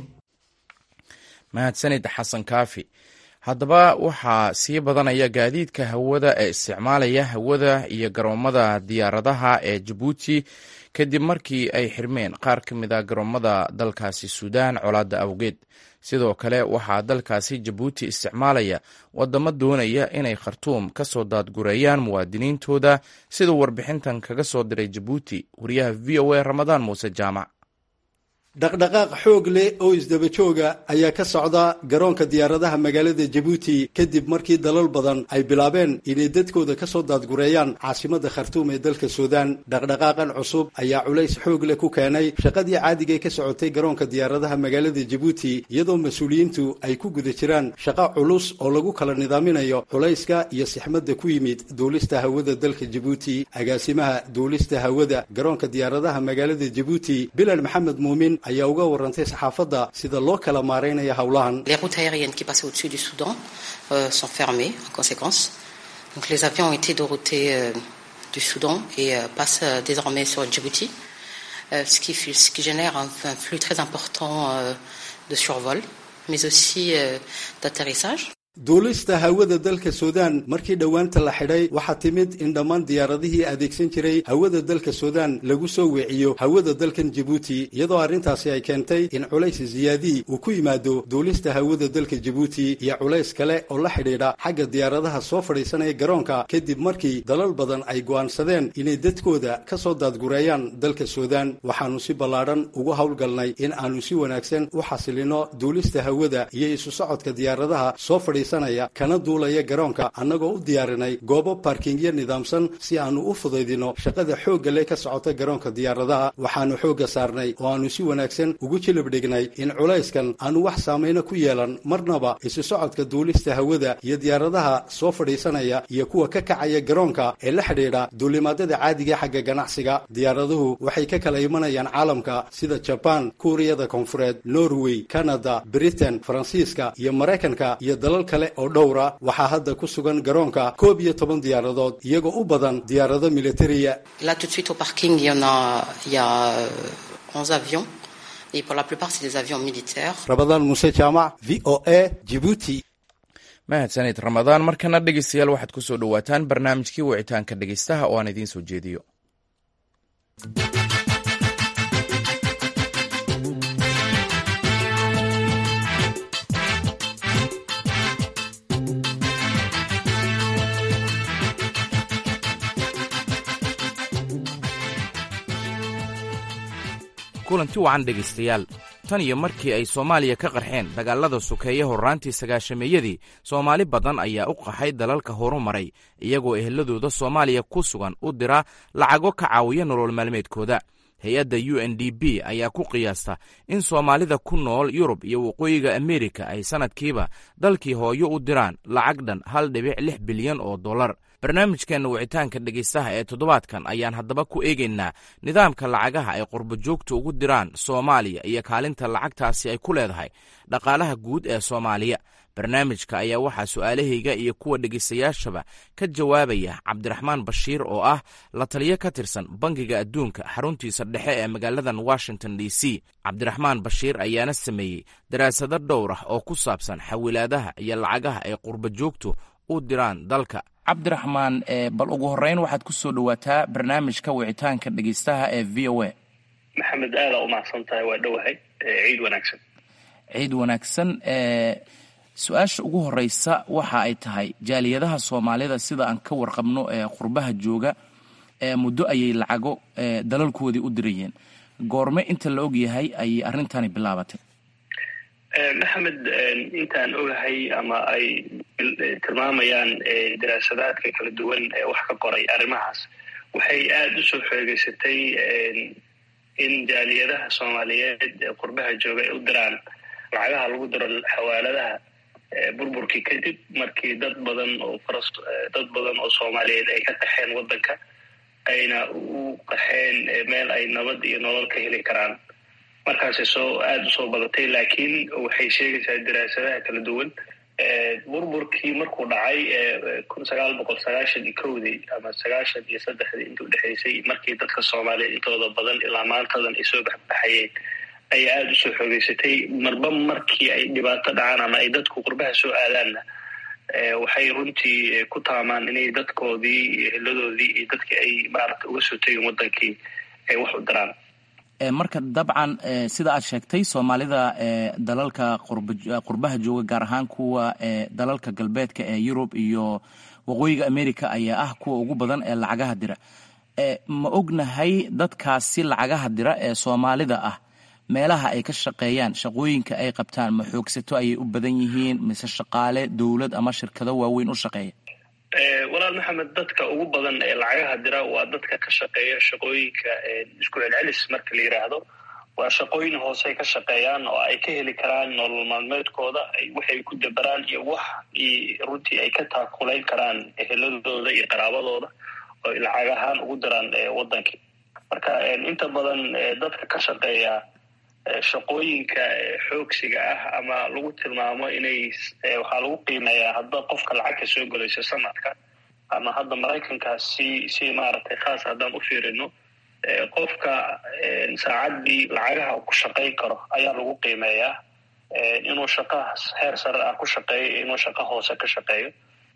mahadsanid xasan kaafi haddaba waxaa sii badanaya gaadiidka hawada ee isticmaalaya hawada iyo garoomada diyaaradaha ee jabuuti kadib markii ay xirmeen qaar ka mid a garoomada dalkaasi suudaan colaadda awgeed sidoo kale waxaa dalkaasi jabuuti isticmaalaya wadamo doonaya inay khartuum ka soo daadgureeyaan muwaadiniintooda siduu warbixintan kaga soo diray jabuuti wariyaha v o a ramadaan muuse jaamac dhaqdhaqaaq xoog leh oo isdaba jooga ayaa ka socda garoonka diyaaradaha magaalada jabuuti kadib markii dalal badan ay bilaabeen inay dadkooda ka soo daadgureeyaan caasimadda khartuum ee dalka suudaan dhaqdhaqaaqan cusub ayaa culays xoog leh ku keenay shaqadii caadiga ka socotay garoonka diyaaradaha magaalada jabuuti iyadoo mas-uuliyiintu ay ku guda jiraan shaqo culus oo lagu kala nidaaminayo culayska iyo sixmadda ku yimid duulista hawada dalka jabuuti agaasimaha duulista hawada garoonka diyaaradaha magaalada jabuuti bilan maxamed muumin ayaa uga warantay saxaafadda sida loo kala maaraynayo howlahan Les routes aériennes qui passaient au-dessus du Soudan euh, sont fermées en conséquence. Donc les avions ont été déroutés euh, du Soudan et euh, passent désormais sur Djibouti, ce qui, ce, qui, génère un, un flux très important de survol, mais aussi d'atterrissage. duulista hawada dalka suudaan markii dhowaanta la xidhay waxaa timid in dhammaan diyaaradihii adeegsan jiray hawada dalka suudaan lagu soo weeciyo hawada dalkan jabuuti iyadoo arrintaasi ay keentay in culays ziyaadii uu ku yimaado duulista hawada dalka jabuuti iyo culays kale oo la xidhiidha xagga diyaaradaha soo fadhiisanaya garoonka kadib markii dalal badan ay go'aansadeen inay dadkooda ka soo daadgureeyaan dalka suudaan waxaannu si ballaadhan ugu howlgalnay in aannu si wanaagsan u xasilino duulista hawada iyo isu socodka diyaaradaha soo fadhi kana duulaya garoonka annagoo u diyaarinay goobo baarkingyo nidaamsan si aannu u fudaydino shaqada xoogga leh ka socota garoonka diyaaradaha waxaannu xoogga saarnay oo aannu si wanaagsan ugu jilib dhignay in culayskan aannu wax saamayno ku yeelan marnaba isu socodka duulista hawada iyo diyaaradaha soo fadhiisanaya iyo kuwa ka kacaya garoonka ee la xidhiidha duulimaadada caadiga xagga ganacsiga diyaaraduhu waxay ka kala imanayaan caalamka sida jabaan kuuriyada koonfureed norway kanada britain faransiiska iyo maraykanka iyo dalal kale oo dhowra waxaa hadda ku sugan garoonka koob iyo toban diyaaradood iyagoo u badan diyaarado militariya Là, tout de suite au parking, il y en a, il y a euh, 11 avions. Et pour la plupart, c'est des avions militaires. rabadaan muuse jaamac v o a jibuuti mahadsanid ramadaan markana dhegeystayaal waxaad ku soo dhowaataan barnaamijkii wicitaanka dhegeystaha oo aan idiin soo jeediyo kulanti wacan dhegaystayaal tan iyo markii ay soomaaliya ka qarxeen dagaalada sukeeye horraantii sagaashameeyadii soomaali badan ayaa u qaxay dalalka horumaray iyagoo eheladooda soomaaliya ku sugan u dira lacago ka caawiya nolol maalmeedkooda hay-adda u n d b ayaa ku qiyaasta in soomaalida ku nool yurub iyo waqooyiga ameerika ay sannadkiiba dalkii hooyo u diraan lacag dhan hal dhibic lix bilyan oo dollar barnaamijkeenna wicitaanka dhegaystaha ee toddobaadkan ayaan haddaba ku eegaynaa nidaamka lacagaha ay qurbojoogta ugu diraan soomaaliya iyo kaalinta lacagtaasi ay ku leedahay dhaqaalaha guud ee soomaaliya barnaamijka ayaa waxaa su'aalahayga iyo kuwa dhegaystayaashaba ka jawaabaya cabdiraxmaan bashiir oo ah la taliyo ka tirsan bangiga adduunka xaruntiisa dhexe ee magaaladan washington d c cabdiraxmaan bashiir ayaana sameeyey daraasado dhowr ah oo ku saabsan xawilaadaha iyo lacagaha ay qurbojoogtu u diraan dalka cabdiraxmaan bal ugu horeyn waxaad ku soo dhowaataa barnaamijka wicitaanka dhegeystaha ee v o a maxamed aada u mahadsan tahay waa dhowahay ciid wanaagsan ciid wanaagsan su-aasha ugu horeysa waxa ay tahay jaaliyadaha soomaalida sida aan ka warqabno ee qurbaha jooga muddo ayay lacago dalalkoodii u dirayeen goorme inta la og yahay ayay arrintani bilaabatay maxamed intaan ogahay ama ay tilmaamayaan daraasadaadka kala duwan ee wax ka qoray arrimahaas waxay aada u soo xoogeysatay in jaaliyadaha soomaaliyeed ee qurbaha jooga ay u diraan lacagaha lagu diro xawaaladaha burburkii kadib markii dad badan oo faras dad badan oo soomaaliyeed ay ka qaxeen waddanka ayna u qaxeen meel ay nabad iyo nolol ka heli karaan markaasay soo aada usoo badatay laakiin waxay sheegaysaa daraasadaha kala duwan burburkii markuu dhacay kun sagaal boqol sagaashan iyo kowdii ama sagaashan iyo saddexdii inta udhexaysay markii dadka soomaaliyeed intooda badan ilaa maantadan ay soo baxbaxayeen ayaa aada usoo xoogeysatay marba markii ay dhibaato dhacaan ama ay dadku qurbaha soo aadaanna waxay runtii ku taamaan inay dadkoodii iyo heladoodii iyo dadkii ay maarata uga soo tegin waddankii ay wax u diraan marka dabcan sida aad sheegtay soomaalida dalalka qurbaha jooga gaar ahaan kuwa dalalka galbeedka ee yurub iyo waqooyiga america ayaa ah kuwa ugu badan ee lacagaha dira ma ognahay dadkaasi lacagaha dira ee soomaalida ah meelaha ay ka shaqeeyaan shaqooyinka ay qabtaan ma xoogsato ayay u badan yihiin mise shaqaale dowlad ama shirkado waaweyn u shaqeeya walaal maxamed dadka ugu badan ee lacagaha dira waa dadka ka shaqeeya shaqooyinka isku celcelis marka la yidhaahdo waa shaqooyin hoosey ka shaqeeyaan oo ay ka heli karaan nolol maalmeedkooda waxay ku dabaraan iyo wax runtii ay ka taakulayn karaan eheladooda iyo qaraabadooda oo lacag ahaan ugu diraan waddankii marka inta badan dadka ka shaqeeya shaqooyinka xoogsiga ah ama lagu tilmaamo inay waxaa lagu qiimeeyaa hadda qofka lacagta soo gelayso sanadka ama hadda maraykanka si si maaragtay khaas haddaan u fiirino qofka saacaddii lacagaha ku shaqayn karo ayaa lagu qiimeeyaa inuu shaqo heer sare ah ku shaqeeyo inuu shaqo hoose ka shaqeeyo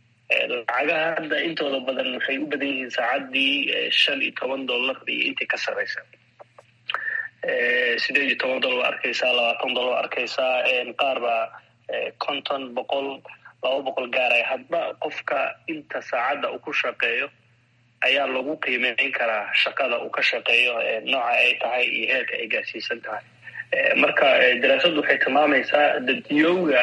lacagaha hadda intooda badan waxay u badan yihiin saacaddii shan iyo toban dollar iyo intii ka sarraysa sideed iyo toban dollar ba arkaysaa labaatan dollar ba arkaysaa qaar baa konton boqol laba boqol gaaraya hadba qofka inta saacadda uu ku shaqeeyo ayaa lagu qiimeyn karaa shaqada uu ka shaqeeyo nooca ay tahay iyo heerka ay gaarsiisan tahay marka daraasaddu waxay tilmaamaysaa dadiyowga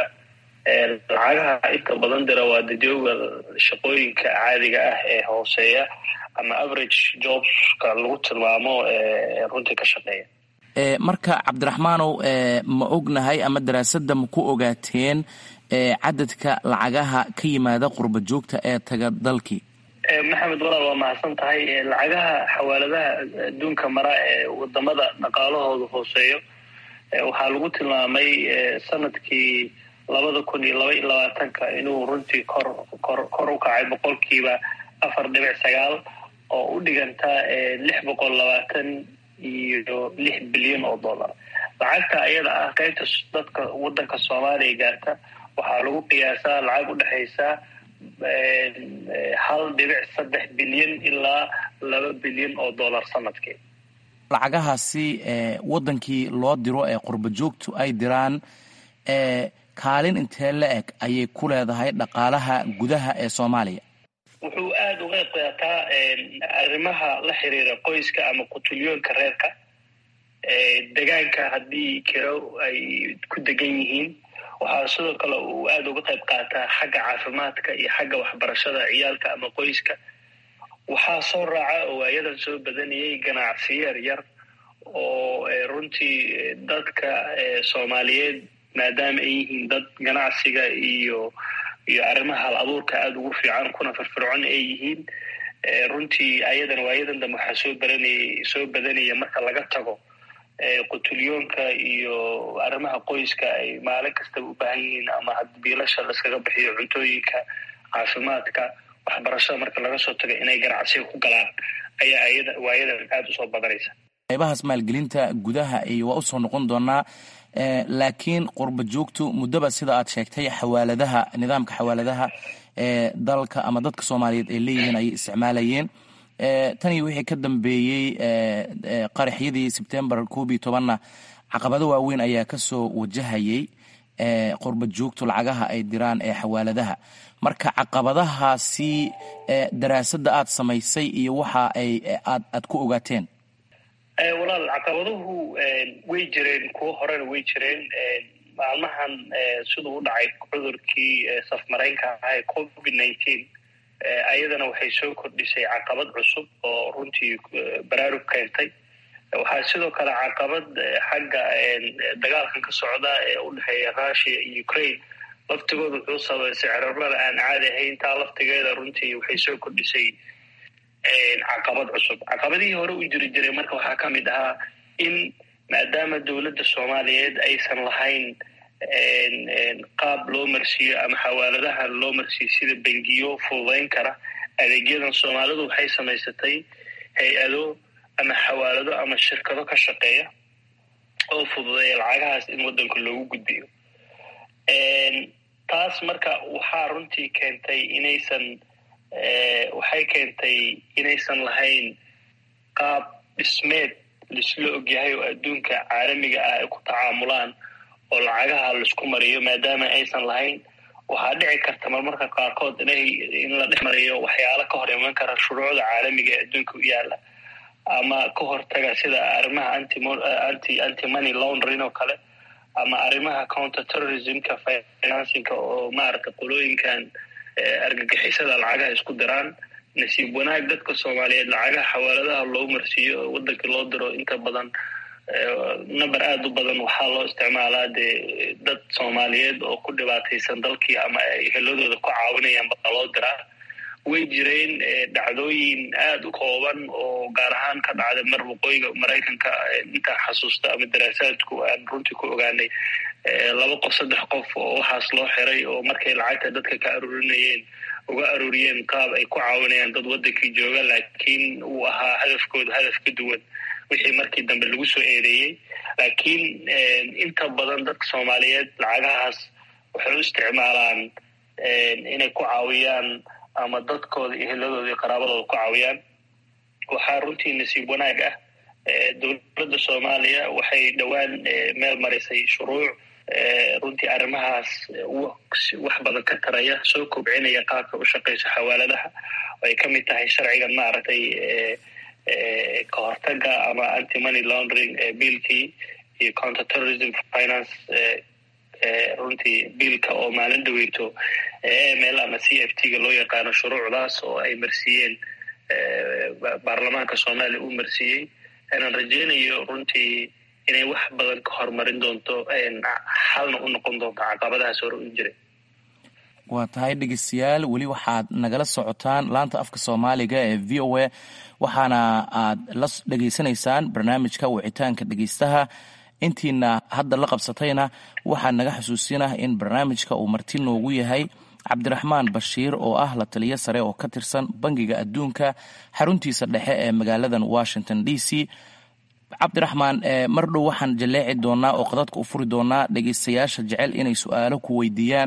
lacagaha inta badan dira waa dadiyowga shaqooyinka caadiga ah ee hooseeya ama average jobska lagu tilmaamo runtii ka shaqeeya marka cabdiraxmaanow ma ognahay ama daraasadda ma ku ogaateen cadadka lacagaha ka yimaada qurba joogta ee taga dalkii maxamed walaal waa mahadsan tahay lacagaha xawaaladaha adduunka mara ee wadamada dhaqaalahooda hooseeyo waxaa lagu tilmaamay sanadkii labada kun iyo laba iyo labaatanka inuu runtii kor kor kor u kacay boqolkiiba afar dhibic sagaal oo u dhiganta lix boqol labaatan iyo lix bilyan oo dollar lacagta ayada ah qaybta dadka wadanka soomaaliya gaarta waxaa lagu qiyaasaa lacag u dhexaysa hal dhibic saddex bilyan ilaa laba bilyan oo dollar sanadkii lacagahaasi wadankii loo diro ee qurba joogtu ay diraan kaalin intee la eg ayay ku leedahay dhaqaalaha gudaha ee soomaaliya wuxuu aada uga qaataa arrimaha la xiriira qoyska ama qutulyoonka reerka degaanka haddii kiro ay ku degan yihiin waxaa sidoo kale uu aada uga qayb qaataa xagga caafimaadka iyo xagga waxbarashada ciyaalka ama qoyska waxaa soo raaca oo waayadan soo badanayay ganacsiyo yar yar oo runtii dadka soomaaliyeed maadaama ay yihiin dad ganacsiga iyo iyo arrimaha hal abuurka aada ugu fiican kuna firfircoon ay yihiin runtii ayadan waayadan dambe waxaa soo baranayay soo badanaya marka laga tago qutulyoonka iyo arrimaha qoyska ay maalin kastaba u baahan yihiin ama biilasha laskaga bixiyo cuntooyinka caafimaadka waxbarashada marka laga soo tago inay ganacsiga ku galaan ayaa ayada waayadan aada usoo badanaysa qaybahaas maalgelinta gudaha iyo waa usoo noqon doonaa laakiin qurba joogtu muddaba sida aad sheegtay xawaaladaha nidaamka xawaaladaha ee dalka ama dadka soomaaliyeed ay leeyihiin ayay isticmaalayeen tan iyo wixii ka dambeeyey qaraxyadii sebtembar koob iyo tobanna caqabado waaweyn ayaa kasoo wajahayay qurba joogtu lacagaha ay diraan ee xawaaladaha marka caqabadahaasi daraasadda aad samaysay iyo waxa ay aad aad ku ogaateen walaal caqabaduhu way jireen kuwo horena way jireen maalmahan siduu u dhacay cudurkii safmaraynka ahaa ee covid nineteen ayadana waxay soo kordhisay caqabad cusub oo runtii baraarug keentay waxaa sidoo kale caqabad xagga dagaalkan ka socda ee u dhexeeya russia iyo ukraine laftigooda wuxuu sababay sicirarada aan caadi ahayn taa laftigeeda runtii waxay soo kordhisay caqabad cusub caqabadihii hore u jiri jiray marka waxaa ka mid ahaa in maadaama dowladda soomaaliyeed aysan lahayn qaab loo marsiiyo ama xawaaladaha loo marsiiyo sida bengiyo fududayn kara adeegyadan soomaalidu waxay samaysatay hay-ado ama xawaalado ama shirkado ka shaqeeya oo fududeeya lacagahaas in waddanka loogu gudbiyo taas marka waxaa runtii keentay inaysan waxay keentay inaysan lahayn qaab dhismeed laisla ogyahay oo adduunka caalamiga ah ay ku tacaamulaan oo lacagaha laisku mariyo maadaama aysan lahayn waxaa dhici karta marmarka qaarkood inay in la dhex mariyo waxyaalo ka hor iman kara shuruucda caalamiga ee adduunka u yaala ama ka hortaga sida arrimaha anti anti money laundering oo kale ama arrimaha counter terrorismka financingka oo maaragta qolooyinkan argagixisada lacagaha isku diraan nasiib wanaag dadka soomaaliyeed lacagaha xawaaladaha loo marsiiyo oo wadankii loo diro inta badan number aada u badan waxaa loo isticmaalaa dee dad soomaaliyeed oo ku dhibaataysan dalkii ama ay heladooda ku caawinayaan baa loo diraa way jireen dhacdooyin aada u kooban oo gaar ahaan ka dhacday mar waqooyiga maraykanka intaan xasuusta ama daraasaadku aan runtii ku ogaanay laba qof saddex qof oo waxaas loo xiray oo markay lacagta dadka ka aruurinayeen uga aruuriyeen qaab ay ku caawinayaan dad wadankii jooga laakiin uu ahaa hadafkooda hadaf ka duwan wixii markii dambe lagu soo eedeeyey laakiin inta badan dadka soomaaliyeed lacagahaas waxay u isticmaalaan inay ku caawiyaan ama dadkooda iyo hiladooda iyo qaraabadooda ku caawiyaan waxaa runtii nasiib wanaag ah dowladda soomaaliya waxay dhowaan meel marisay shuruuc runtii arrimahaas wax badan ka taraya soo kobcinaya qaabka u shaqayso xawaaladaha oo ay ka mid tahay sharcigan maaragtay ka hortaga ama anti money laundering biilkii iyo counter terrorism finance runtii biilka oo maalin dhaweyto ml ama c f t ga loo yaqaano shuruucdaas oo ay marsiiyeen baarlamaanka soomaaliya uu marsiiyey aanan rajeynayo runtii inay wax badan ka horumarin doonto xalna u noqon doonto caqabadahaas hore u jiray waa tahay dhegeystayaal weli waxaad nagala socotaan laanta afka soomaaliga ee v o a waxaana aad la dhegeysanaysaan barnaamijka wicitaanka dhegeystaha intiina hadda la qabsatayna waxaa naga xusuusinah in barnaamijka uu marti noogu yahay cabdiraxmaan bashiir oo ah la taliyo sare oo ka tirsan bangiga adduunka xaruntiisa dhexe ee magaaladan washington d c cabdiraxmaan mar dhow waxaan jaleeci doonaa oo qadadka u furi doonaa dhegeystayaasha jecel inay su-aalo ku weydiiyaan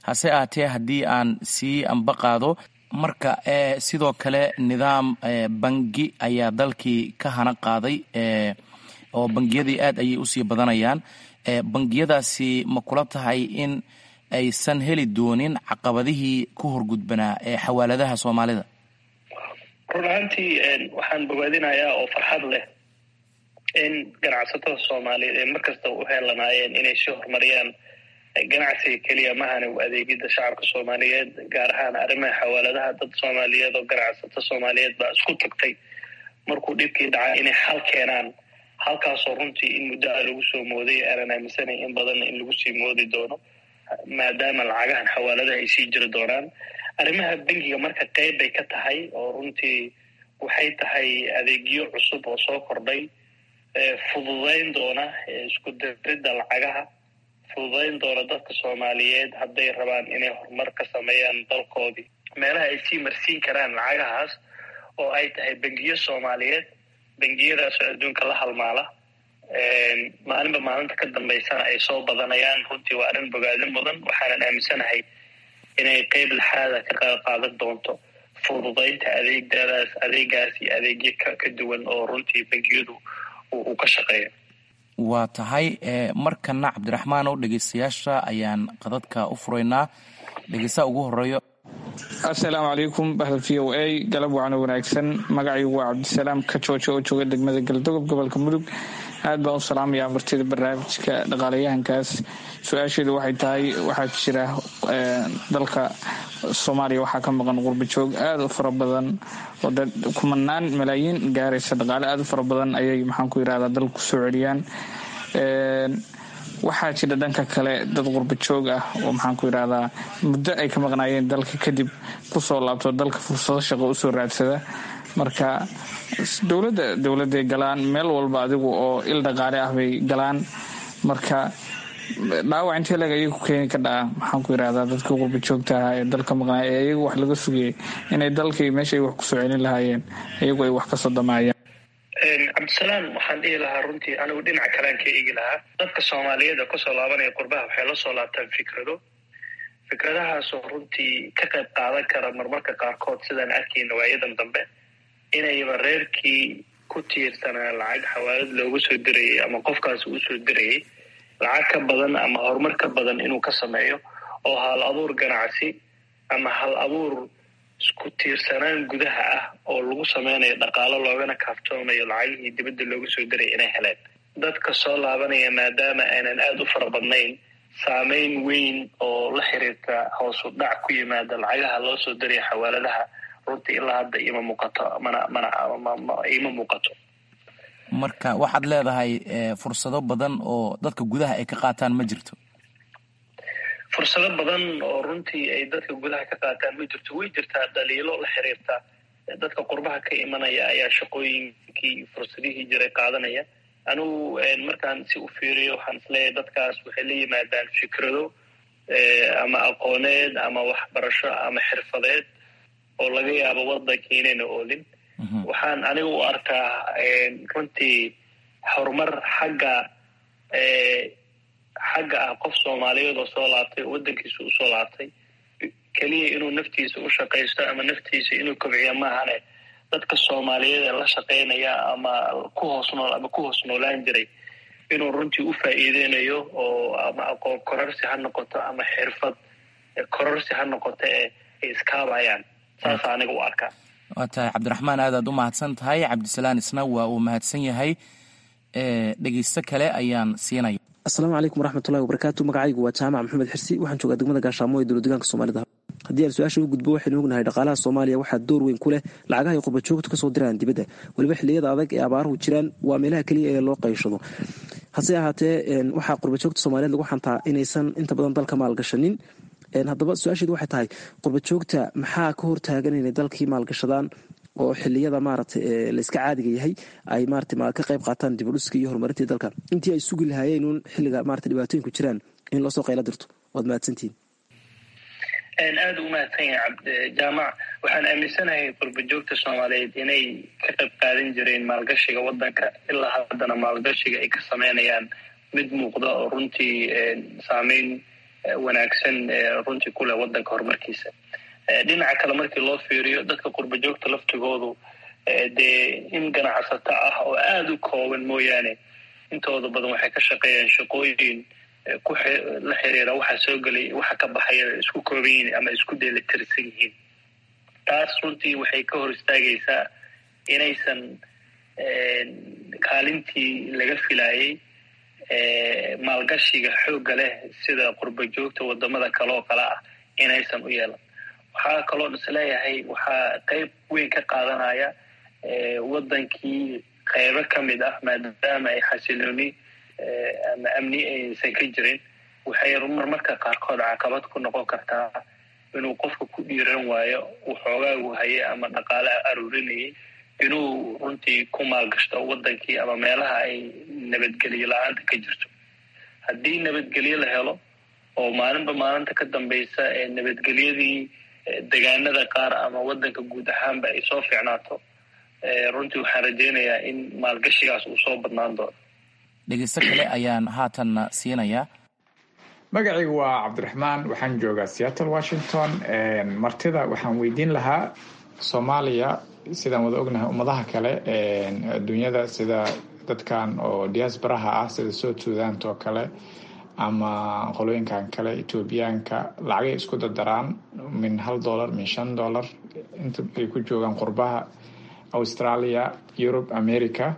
hase ahaatee haddii aan sii amba qaado marka sidoo kale nidaam bangi ayaa dalkii ka hana qaaday oo bangiyadii aad ayay usii badanayaan bangiyadaasi ma kula tahay in aysan heli doonin caqabadihii ku horgudbanaa ee xawaaladaha soomaalida run ahaantii waxaan bogaadinayaa oo farxad leh in ganacsatada soomaaliyeed ay markasta u heelanaayeen inay sii horumariyaan ganacsiga keliya mahane u adeegida shacabka soomaaliyeed gaar ahaan arrimaha xawaaladaha dad soomaaliyeed oo ganacsato soomaaliyeed baa isku tagtay markuu dhibkii dhacay inay xal keenaan halkaasoo runtii in muddo a lagu soo mooday aanan aaminsanay in badanna in lagu sii moodi doono maadaama lacagahan xawaaladaha ay sii jiri doonaan arrimaha bangiga marka qeyb bay ka tahay oo runtii waxay tahay adeegyo cusub oo soo kordhay fududayn doona isku diridda lacagaha fududayn doona dadka soomaaliyeed hadday rabaan inay horumar ka sameeyaan dalkoodii meelaha ay sii marsiin karaan lacagahaas oo ay tahay bangiyo soomaaliyeed bangiyadaasoo adduunka la halmaala maalinba maalinta ka dambaysana ay soo badanayaan runtii waa arrin bogaadin mudan waxaanan aaminsanahay inay qeyb laxaada ka qayb qaadan doonto fududaynta adeegdadaas adeegaas iyo adeegyo ka duwan oo runtii bangiyadu uu ka shaqeeya waa tahay markana cabdiraxmaan oo dhegeystayaasha ayaan qadadka u furaynaa dhegeystaha ugu horeeyo assalaamu calaykum bahda v o a galab wacno wanaagsan magacaygu waa cabdisalaam ka jooja oo jooga degmada galdogob gobolka mudug aad baan u salaamayaa martida barnaamijka dhaqaalayahankaas su-aasheedu waxay tahay waxaa jira dalka soomaaliya waxaa ka maqan qurba joog aada u fara badan oo dad kumanaan malaayiin gaaraysa dhaqaale aada u fara badan ayay maxaan ku yirahdaa dalka kusoo celiyaan waxaa jira dhanka kale dad qurba joog ah oo maxaan ku yirahdaa muddo ay ka maqnaayeen dalka kadib kusoo laabto dalka fursado shaqo usoo raadsada marka dowladda dowladday galaan meel walba adigu oo il dhaqaale ah bay galaan marka dhaawac intee leg ayay ku keeni ka dhaca maxaan ku yirahdaa dadka qurba joogta ahaa ee dalka maqnaaya ee iyagu wax laga sugayay inay dalkii meesha ay wax kusoo celin lahaayeen iyagu ay wax kasoo damaayaan cabdisalaam waxaan dhihi lahaa runtii anigu dhinaca kalean ka eegi lahaa dadka soomaaliyeed oo kasoo laabanaya qurbaha waxay la soo laabtaan fikrado fikradahaasoo runtii ka qayb qaadan kara marmarka qaarkood sidaan arkayna waayadan dambe inayba reerkii ku tiirsanaa lacag xawaalad loogu soo dirayay ama qofkaas uu soo dirayay lacag ka badan ama horumar ka badan inuu ka sameeyo oo hal abuur ganacsi ama hal abuur isku tiirsanaan gudaha ah oo lagu sameynayo dhaqaalo loogana kaaftoomayo lacagihii dibadda loogu soo diray inay heleen dadka soo laabanaya maadaama aanan aada u fara badnayn saameyn weyn oo la xiriirta hoosu dhac ku yimaada lacagaha loo soo diraya xawaaladaha runtii ilaa hadda ima muuqato mana mana ima muuqato marka waxaad leedahay fursado badan oo dadka gudaha ay ka qaataan ma jirto fursado badan oo runtii ay dadka gudaha ka qaataan ma jirto way jirtaa dhaliilo la xiriirta dadka qurbaha ka imanaya ayaa shaqooyinkii fursadihii jiray qaadanaya anigu markaan si u fiiriyo waxaan isleeyahay dadkaas waxay la yimaadaan fikrado ama aqooneed ama waxbarasho ama xirfadeed oo laga yaabo waddankii inayna oolin waxaan aniga u arkaa runtii horumar xagga xagga ah qof soomaaliyeed oo soo laabtay oo waddankiisa usoo laabtay keliya inuu naftiisa u shaqaysto ama naftiisa inuu kobciyo maahane dadka soomaaliyeed ee la shaqaynaya ama ku hoos nool ama ku hoos noolaan jiray inuu runtii u faa'iideynayo oo ama aqoon kororsi ha noqoto ama xirfad kororsi ha noqoto ee ay iskaabayaan saasa aniga u arkaa waa tahay cabdiraxmaan aadaad u mahadsan tahay cabdisalaan isna waa uu mahadsan yahay dhegeysto kale ayaan siinaya asalaamu calaykum waraxmatullahi wabarakaatu magacaygu waa jaamac maxamed xirsi waxaan joogaa degmada gaashaamo ee dowlad degaanka soomaalida haddii aan su-aasha u gudbo waxaynu ognahay dhaqaalaha soomaaliya waxaa door weyn ku leh lacagaha ay qurbajoogtu kasoo diraan dibadda weliba xilliyada adag ee abaaruhu jiraan waa meelaha keliya ee loo qayshado hase ahaatee waxaa qurbajoogta soomaaliyeed lagu xantaa inaysan inta badan dalka maalgashanin haddaba su-aasheedu waxay tahay qurbajoogta maxaa ka hortaagan inay dalkii maalgashadaan oo xiliyada maarata layska caadiga yahay ay marata ka qayb qaataan dibudhiska iyo horumarintii dalka intii ay sugi lahaayeen uun xilliga marata dhibaatooyinku jiraan in loosoo qayla dirto waad mahadsantihin aada u mahadsan yahay jaamac waxaan aaminsanahay qurbajoogta soomaaliyeed inay ka qayb qaadan jireen maalgashiga waddanka ilaa haddana maalgashiga ay ka sameynayaan mid muuqda oo runtii saameyn wanaagsan runtii ku leh waddanka horumarkiisa dhinaca kale markii loo fiiriyo dadka qurba joogta laftigoodu dee in ganacsato ah oo aada u kooban mooyaane intooda badan waxay ka shaqeeyaan shaqooyin ku la xiriira waxa soo gelay waxa ka baxaya isku kooban yihiin ama isku dheelitirsan yihiin taas runtii waxay ka hor istaagaysaa inaysan kaalintii laga filayay maalgashiga xoogga leh sida qurba joogta wadamada kale oo kale ah inaysan u yeelan waxaa kaloo isleeyahay waxaa qeyb weyn ka qaadanaya wadankii qeybo ka mid ah maadaama ay xasilooni ama amni aysan ka jirin waxay marmarka qaarkood caqabad ku noqon kartaa inuu qofka ku dhiiran waayo waxoogaagu haye ama dhaqaale aruurinayay inuu runtii ku maalgashto wadankii ama meelaha ay nabadgelyo la-aanta ka jirto haddii nabadgelyo la helo oo maalinba maalinta ka dambaysa ee nabadgelyadii degaanada qaar ama wadanka guud ahaanba ay soo fiicnaato runtii waxaan rajaynayaa in maalgashigaas uu soo badnaan doono dhegeysto kale ayaan haatanna siinayaa magacaygu waa cabdiraxmaan waxaan joogaa seattle washington martida waxaan weydiin lahaa soomaaliya sidaan wada ognahay ummadaha kale adduunyada sida dadkan oo diaasbaraha ah sida south suudant oo kale ama qolooyinkan kale etoobiyaanka lacagay isku dardaraan min hal dollar min shan dollar inta ay ku joogaan qurbaha australia europe america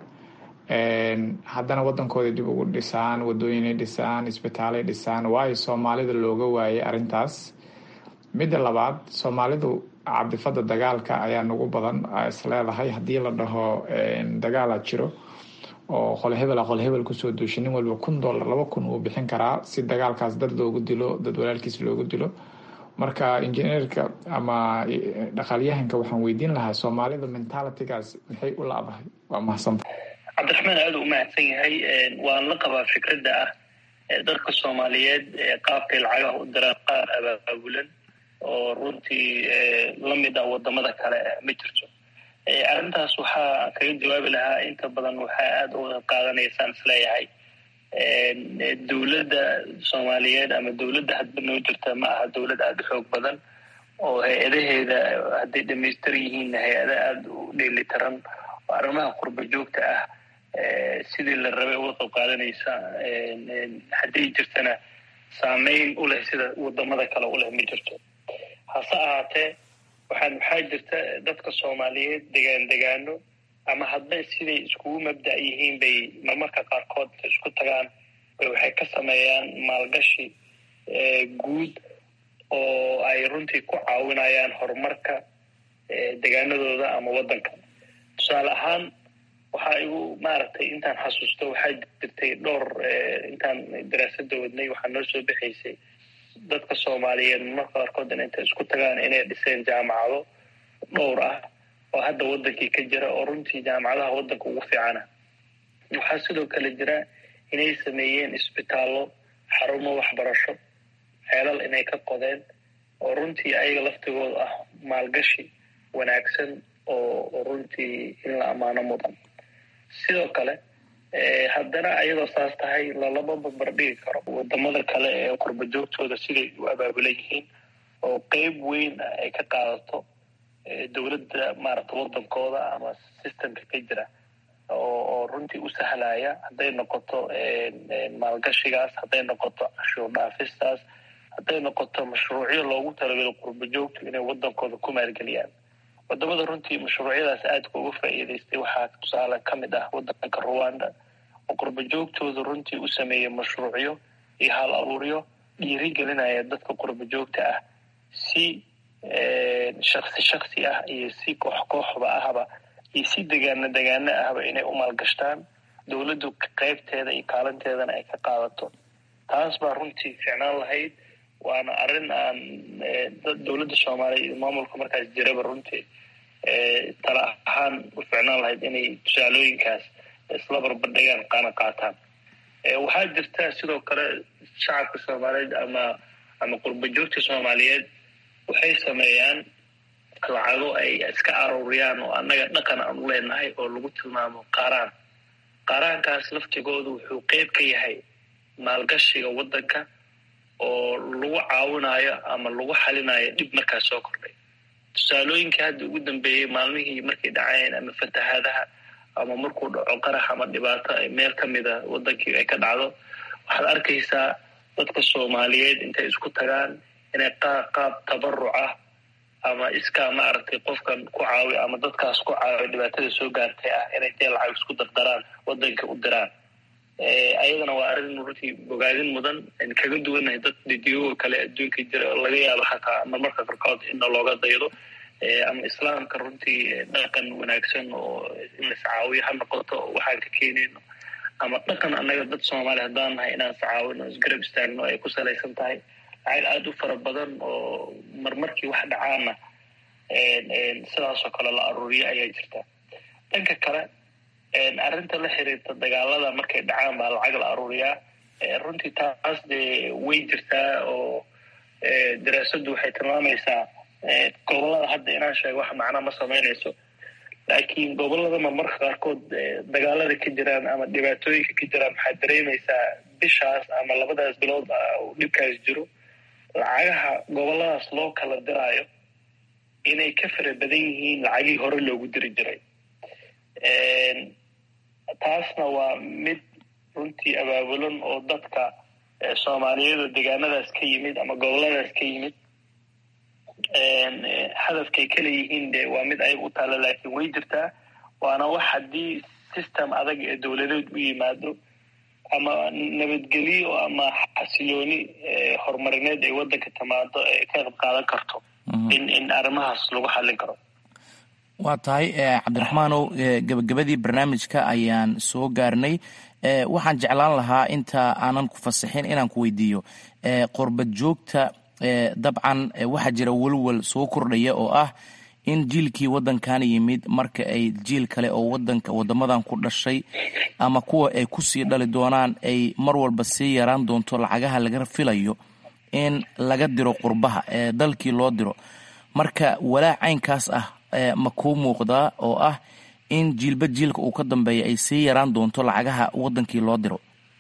haddana wadankooda dib ugu dhisaan wadooyinay dhisaan isbitaalay dhisaan waayo soomaalida looga waayay arrintaas midda labaad soomaalidu cabdifada dagaalka ayaa nagu badan isleedahay haddii la dhaho dagaala jiro oo qole hebela qole hebel kusoo duusha nin walba kun dollar laba kun uu bixin karaa si dagaalkaas dad loogu dilo dad walaalkiis loogu dilo marka injineerka ama dhaqaalyahanka waxaan weydiin lahaa soomaalida mentalitygaas maxay u laadahay waa mahadsanta cabdiraxmaan aada u mahadsan yahay waan la qabaa fikradda ah dadka soomaaliyeed qaabkay lacagaha u diraan qaar abaabulan oo runtii lamid ah wadamada kale ma jirto arrintaas waxaa kaga jawaabi lahaa inta badan waxaa aada uga qaadanaysaan isleeyahay dowladda soomaaliyeed ama dowladda hadba noo jirta ma aha dowlad aada u xoog badan oo hay-adaheeda hadday dhamaystir yihiin hay-ada aada u dheelitiran oo arrimaha qurba joogta ah sidii la rabay uga qayb qaadanaysa hadday jirtana saameyn u leh sida wadamada kale u leh ma jirto hase ahaatee waxaan waxaa jirta dadka soomaaliyeed degaan degaano ama hadba siday iskugu mabda' yihiin bay marmarka qaarkood isku tagaan bay waxay ka sameeyaan maalgashi guud oo ay runtii ku caawinayaan horumarka degaanadooda ama waddanka tusaale ahaan waxaa igu maaragtay intaan xasuusto waxaa jirtay dhowr intaan daraasada wadnay waxaa noo soo bixaysay dadka soomaaliyeed marmarka qaarkood in intay isku tagaan inay dhiseen jaamacado dhowr ah oo hadda wadankii ka jira oo runtii jaamacadaha waddanka ugu fiicana waxaa sidoo kale jira inay sameeyeen isbitaallo xarumo waxbarasho ceelal inay ka qodeen oo runtii ayaga laftigooda ah maalgashi wanaagsan oo runtii in la ammaano mudan sidoo kale haddana ayadoo saas tahay lalama barbardhigi karo wadamada kale ee qurba joogtooda siday u abaabulan yihiin oo qeyb weyn ay ka qaadato dowladda maaragta wadankooda ama systemka ka jira oo runtii u sahlaya hadday noqoto maalgashigaas hadday noqoto cashuur dhaafistaas hadday noqoto mashruucyo loogu talagalo qurba joogto inay wadankooda ku maalgeliyaan wadamada runtii mashruucyadaas aadka uga faa'iidaystay waxaa tusaale ka mid ah wadanka ruwanda oo qurba joogtooda runtii u sameeyey mashruucyo iyo hal abuuryo dhiirigelinaya dadka qurba joogta ah si shaksi shaksi ah iyo si koox kooxba ahba iyo si degaano degaano ahba inay u maalgashtaan dowladdu qeybteeda iyo kaalinteedana ay ka qaadato taas baa runtii ficnaan lahayd waana arrin aan dowladda soomaaliya iyo maamulka markaas jiraba runtii tala ahaan u ficnaan lahayd inay tusaalooyinkaas isla barbardhigaan qaana qaataan waxaa jirta sidoo kale shacabka soomaaliyeed ama ama qurba joogta soomaaliyeed waxay sameeyaan lacago ay iska aruuriyaan oo annaga dhaqan aan u leenahay oo lagu tilmaamo qaaraan qaaraankaas laftigoodu wuxuu qeyb ka yahay maalgashiga waddanka oo lagu caawinayo ama lagu xalinayo dhib markaas soo kordhay tusaalooyinkii hadda ugu dambeeyey maalmihii markay dhaceen ama fatahaadaha ama markuu dhaco qarax ama dhibaato meel ka mida wadankii ay ka dhacdo waxaad arkaysaa dadka soomaaliyeed intay isku tagaan inay qaab tabaruc ah ama iskaa maaragtay qofkan ku caawi ama dadkaas ku caawi dhibaatada soo gaartay ah inay dee lacag isku dardaraan wadanka u diraan ayadana waa arrin runtii bogaadin mudan aynu kaga duwannahay dad didiyoga kale adduunka jira oo laga yaabo xataa marmarka qarkood inna looga daydo ama islaamka runtii dhaqan wanaagsan oo in la iscaawiyo ha noqoto oo waxaan ka keenayno ama dhaqan annaga dad soomaali haddaan nahay inaan iscaawino isgarab istaagno ay ku salaysan tahay lacag aada u fara badan oo marmarkii wax dhacaana sidaasoo kale la aruuriyo ayaa jirta dhanka kale arrinta la xiriirta dagaalada markay dhacaan baa lacag la aruuriyaa runtii taas dee way jirtaa oo daraasaddu waxay tilmaamaysaa gobolada hadda inaan sheego wax macna ma samaynayso laakiin gobolada marmarka qaarkood dagaalada ka jiraan ama dhibaatooyinka ka jiraan waxaad dareemaysaa bishaas ama labadaas bilood uu dhibkaas jiro lacagaha goboladaas loo kala diraayo inay ka fara badan yihiin lacagihii hore loogu diri jiray taasna waa mid runtii abaabulan oo dadka soomaaliyeed oo deegaanadaas ka yimid ama goboladaas ka yimid hadafkay kala yihiin de waa mid ayaga u taalla laakiin way jirtaa waana wax haddii system adag ee dowladeed u yimaado ama nabadgelyo ama xasilooni horumarineed ay waddanka timaado ee ka qayb qaadan karto in in arrimahaas lagu xallin karo waa tahay cabdiraxmaanow gebagabadii barnaamijka ayaan soo gaarnay waxaan jeclaan lahaa inta aanan ku fasaxin inaan ku weydiiyo qorbad joogta dabcan waxaa jira welwel soo kordhaya oo ah in jiilkii waddankan yimid marka ay jiil kale oo wadanka wadamadan ku dhashay ama kuwa ay kusii dhali doonaan ay mar walba sii yaraan doonto lacagaha laga filayo in laga diro qurbaha ee dalkii loo diro marka walaac caynkaas ah ma kuu muuqdaa oo ah in jiilba jiilka uu ka dambeeya ay sii yaraan doonto lacagaha wadankii loo diro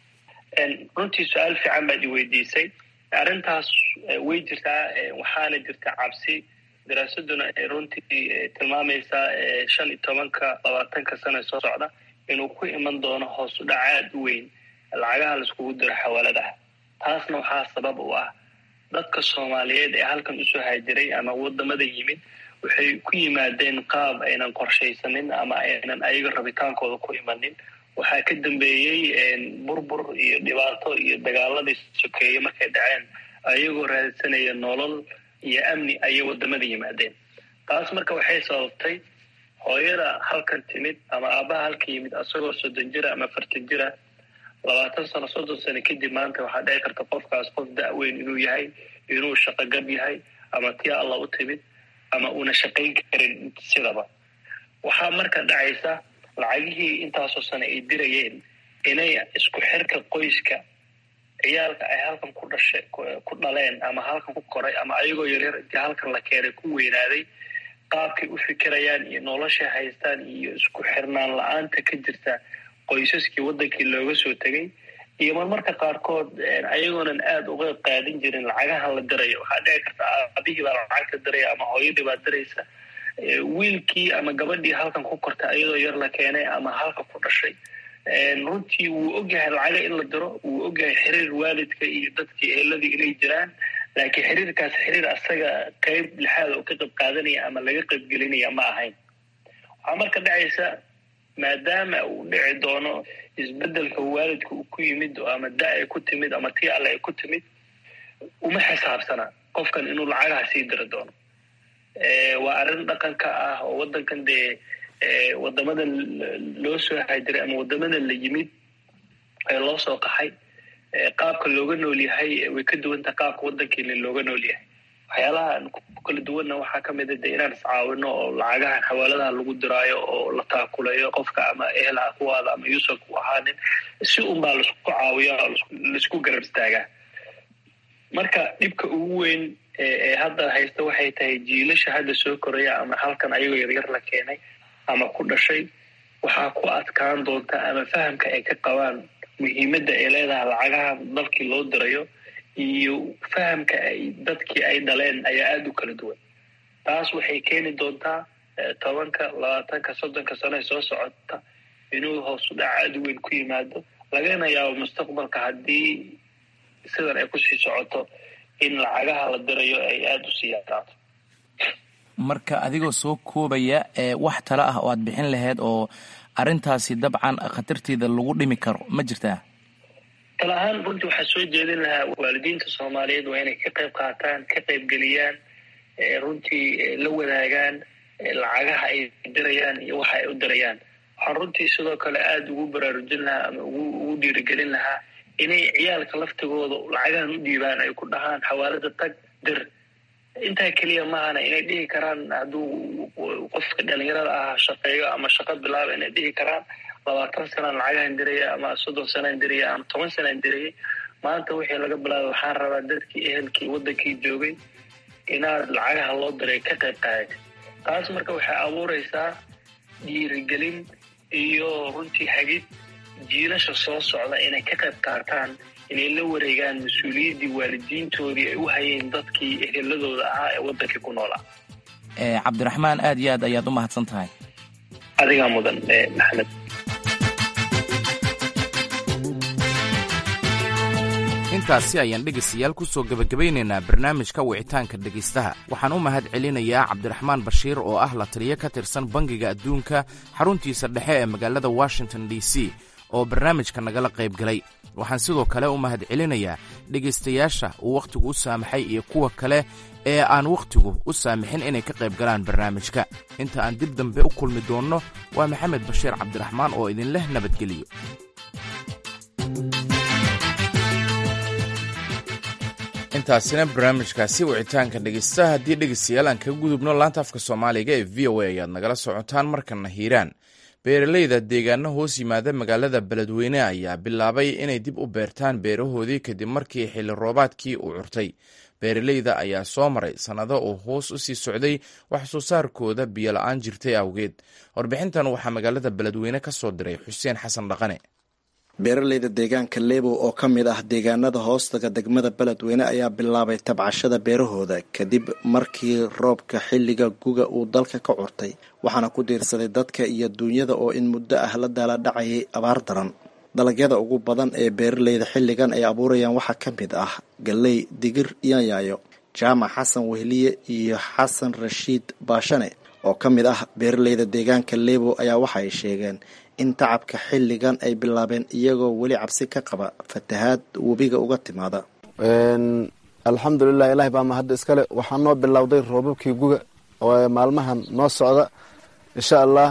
runtii su-aal fiican baad i weydiisay arrintaas way jirtaa waxaana jirta cabsi daraasaduna ay runtii tilmaamaysaa shan iyo tobanka labaatanka sana soo socda inuu ku iman doono hoos u dhac aada u weyn lacagaha laiskugu diro xawaaladaha taasna waxaa sabab u ah dadka soomaaliyeed ee halkan usoo haajiray ama wadamada yimid waxay ku yimaadeen qaab aynan qorshaysanin ama aynan ayaga rabitaankooda ku imanin waxaa ka dambeeyey burbur iyo dhibaato iyo dagaaladii sokeeye markay dhaceen ayagoo raadsanaya nolol iyo amni ayay wadamada yimaadeen taas marka waxay sababtay hooyada halkan timid ama aabaha halka yimid asagoo soddon jira ama fartan jira labaatan sano soddon sano kadib maanta waxaa dhici karta qofkaas qof da-weyn inuu yahay inuu shaqogab yahay ama tii alla u timid ama uuna shaqayn karin sidaba waxaa marka dhacaysa lacagihii intaasoo sane ay dirayeen inay isku xirka qoyska ciyaalka ay halkan ku dhasha ku dhaleen ama halkan ku koray ama ayagoo yaryar intii halkan la keenay ku weynaaday qaabkay u fikirayaan iyo noloshay haystaan iyo isku xirnaan la-aanta ka jirta qoysaskii waddankii looga soo tegay iyo marmarka qaarkood ayagoonan aada uga qaadin jirin lacagaha la dirayo waxaa dhici karta aabihii baa lacagta diraya ama hooyadii baa diraysa wiilkii ama gabadhii halkan ku kortay ayadoo yar la keenay ama halka ku dhashay runtii wuu ogyahay lacaga in la diro wuu ogyahay xiriir waalidka iyo dadkii eeladii inay jiraan laakiin xiriirkaas xiriir asaga qeyb lixaada oo ka qayb qaadanaya ama laga qayb gelinaya ma ahayn waxaa marka dhacaysa maadaama uu dhici doono isbedelka waalidka uu ku yimid ama da ay ku timid ama tii alle ay ku timid uma xisaabsana qofkan inuu lacagaha sii diri doono waa arrin dhaqanka ah oo waddankan dee wadamada loo soo haajiray ama wadamada la yimid ee loo soo qaxay qaabka looga nool yahay way ka duwantaha qaabka waddankeena looga nool yahay waxyaalaha ku kala duwanna waxaa ka mid a de inaan iscaawino oo lacagaha xawaaladaha lagu diraayo oo la taakulayo qofka ama ehel ha kuwaada ama yuusuf ku ahaanin si unbaa laisku caawiya oo laisku garab istaagaa marka dhibka ugu weyn ee hadda haysta waxay tahay jiilasha hadda soo koraya ama halkan ayagoo yaryar la keenay ama ku dhashay waxaa ku adkaan doonta ama fahamka ay ka qabaan muhiimadda ay leedahay lacagaha dalkii loo dirayo iyo fahamka ay dadkii ay dhaleen ayaa aada u kala duwan taas waxay keeni doontaa tobanka labaatanka soddonka sano ee soo socota inuu hoos u dhac aada u weyn ku yimaado lagana yaabo mustaqbalka haddii sidan ay kusii socoto in lacagaha la dirayo ay aada usii yaraato marka adigoo soo koobaya wax talo ah oo aad bixin lahayd oo arrintaasi dabcan khatarteeda lagu dhimi karo ma jirtaa tala ahaan runtii waxaa soo jeedin lahaa waalidiinta soomaaliyeed waa inay ka qayb qaataan ka qaybgeliyaan runtii la wadaagaan lacagaha ay dirayaan iyo waxa ay u dirayaan waxaan runtii sidoo kale aada ugu baraarujin lahaa ama ugu dhiirigelin lahaa inay ciyaalka laftigooda lacagahan u dhiibaan ay ku dhahaan xawaalada tag dir intaa keliya maahana inay dhihi karaan hadduu qofka dhalinyarada ah shaqeeyo ama shaqo bilaaba inay dhihi karaan labaatan sanaan lacagahan diraya ama soddon sanaan diraya ama toban sanaan dirayay maanta wixii laga bilaabay waxaan rabaa dadkii ehelkii waddankii joogay inaad lacagaha loo diray ka qayb qaadata taas marka waxay abuureysaa dhiirigelin iyo runtii hagid jiilasha soo socda inay ka qayb qaataan inay la wareegaan mas-uuliyaddii waalidiintoodii ay u hayeen dadkii eheladooda ahaa ee waddankii ku noolaa cabdiraxmaan aad iyo aad ayaad u mahadsan tahay adigaa mudan maxamed intaasi ayaan dhegaystayaal ku soo gebagabaynaynaa barnaamijka wicitaanka dhegaystaha waxaan u mahad celinayaa cabdiraxmaan bashiir oo ah la taliyo ka tirsan bangiga adduunka xaruntiisa dhexe ee magaalada washington d c oo barnaamijka nagala qayb galay waxaan sidoo kale u mahad celinayaa dhegaystayaasha uu wakhtigu u saamaxay iyo kuwa kale ee aan wakhtigu u saamixin inay ka qayb galaan barnaamijka inta aan dib dambe u kulmi doonno waa maxamed bashiir cabdiraxmaan oo idinleh nabadgeliyo intaasina barnaamijkaasi wicitaanka dhegaystaha haddii dhegaystayaal aan kaga gudubno laanta afka soomaaliga ee v o a ayaad nagala socotaan markana hiiraan beeraleyda deegaano hoos yimaada magaalada beledweyne ayaa bilaabay inay dib u beertaan beerahoodii kadib markii xilli roobaadkii uu curtay beeraleyda ayaa soo maray sannado uu hoos u sii socday wax soo saarkooda biyo la-aan jirtay awgeed warbixintan waxaa magaalada beledweyne ka soo diray xuseen xasan dhaqane beeraleyda deegaanka lebow oo ka mid ah deegaanada hoostaga degmada beledweyne ayaa bilaabay tabcashada beerahooda kadib markii roobka xilliga guga uu dalka ka curtay waxaana ku diirsaday dadka iyo duunyada oo in muddo ah la daala dhacayay abaar daran dalagyada ugu badan ee beeraleyda xilligan ay abuurayaan waxaa ka mid ah galley digir iyo yaayo jaamac xasan wehliye iyo xasan rashiid baashane oo ka mid ah beeraleyda deegaanka lebow ayaa waxa ay sheegeen in tacabka xilligan ay bilaabeen iyagoo weli cabsi ka qaba fatahaad webiga uga timaada alxamdulilah ilahi baa mahadda iskale waxaa noo bilowday roobabkii guga oo maalmahan noo socda insha allah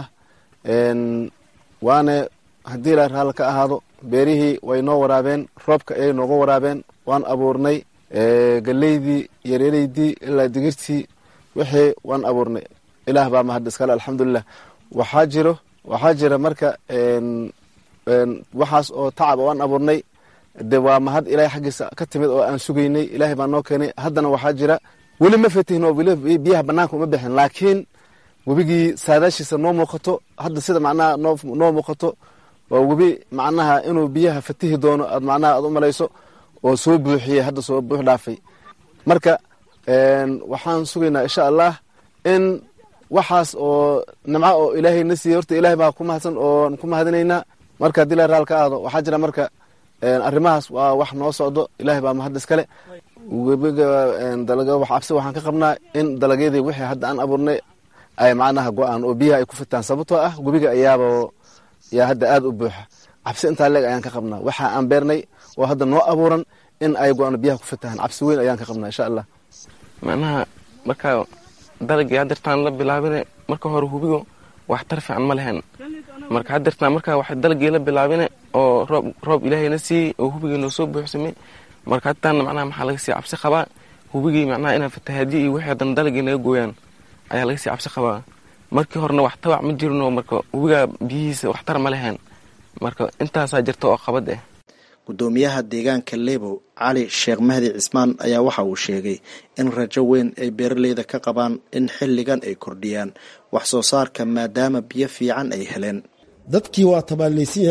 waane haddii ilahi raal ka ahaado beerihii way noo waraabeen roobka ayay nooga waraabeen waan abuurnay galeydii yareeleydii ilaa digirtii wixii waan abuurnay ilaah baa mahadda iskale alxamdulilah waxaa jiro waxaa jira marka waxaas oo tacab oo aan abuurnay de waa mahad ilahay xaggiisa ka timid oo aan sugaynay ilaahay baa noo keenay haddana waxaa jira weli ma fatihin oo biyaha banaanka uma bixin laakiin webigii saadaashiisa noo muuqato hadda sida macnaha noo muuqato waa webi macnaha inuu biyaha fatihi doono aad macnaha aad u malayso oo soo buuxiyey hadda soo buux dhaafay marka waxaan sugaynaa insha allah in waxaas oo nimco oo ilaahay na siiyey horta ilahay baa ku mahadsan oo ku mahadinaynaa marka haddii la raal ka aado waxaa jira marka arrimahaas waa wax noo socdo ilahay baa mahad iskale webiga dalaga wax cabsi waxaan ka qabnaa in dalagyadii wixii hadda aan abuurnay ay macnaha go-aan oo biyaha ay ku fitaan sababtoo ah webiga ayaaba yaa hadda aada u buuxa cabsi intaa leeg ayaan ka qabnaa waxa aan beernay oo hadda noo abuuran in ay go-aan biyaha ku fitaan cabsi weyn ayaan ka qabnaa insha allah macnaha marka dalagii hadeertaan la bilaabine marka hore hubigo waxtar fiican ma lehen marka hadeertaan marka wax dalagii la bilaabine oo roob roob ilaahayna siiyey oo hubigii noo soo buuxsamay marka hadtaana macnaha maxaa laga sii cabsi qabaa hubigii macnaha inaa fatahaadiyo iyo wixii hadan dalagii naga gooyaan ayaa laga sii cabsi qabaa markii horena wax tabac ma jirino marka hubigaa biyihiisa waxtar ma lehen marka intaasaa jirta oo qabad ah gudoomiyaha deegaanka lebow cali sheekh mahdi cismaan ayaa waxa uu sheegay in rajo weyn ay beeraleyda ka qabaan in xilligan ay kordhiyaan wax soo saarka maadaama biyo fiican ay heleen dadkii waa tabaalaysan yahay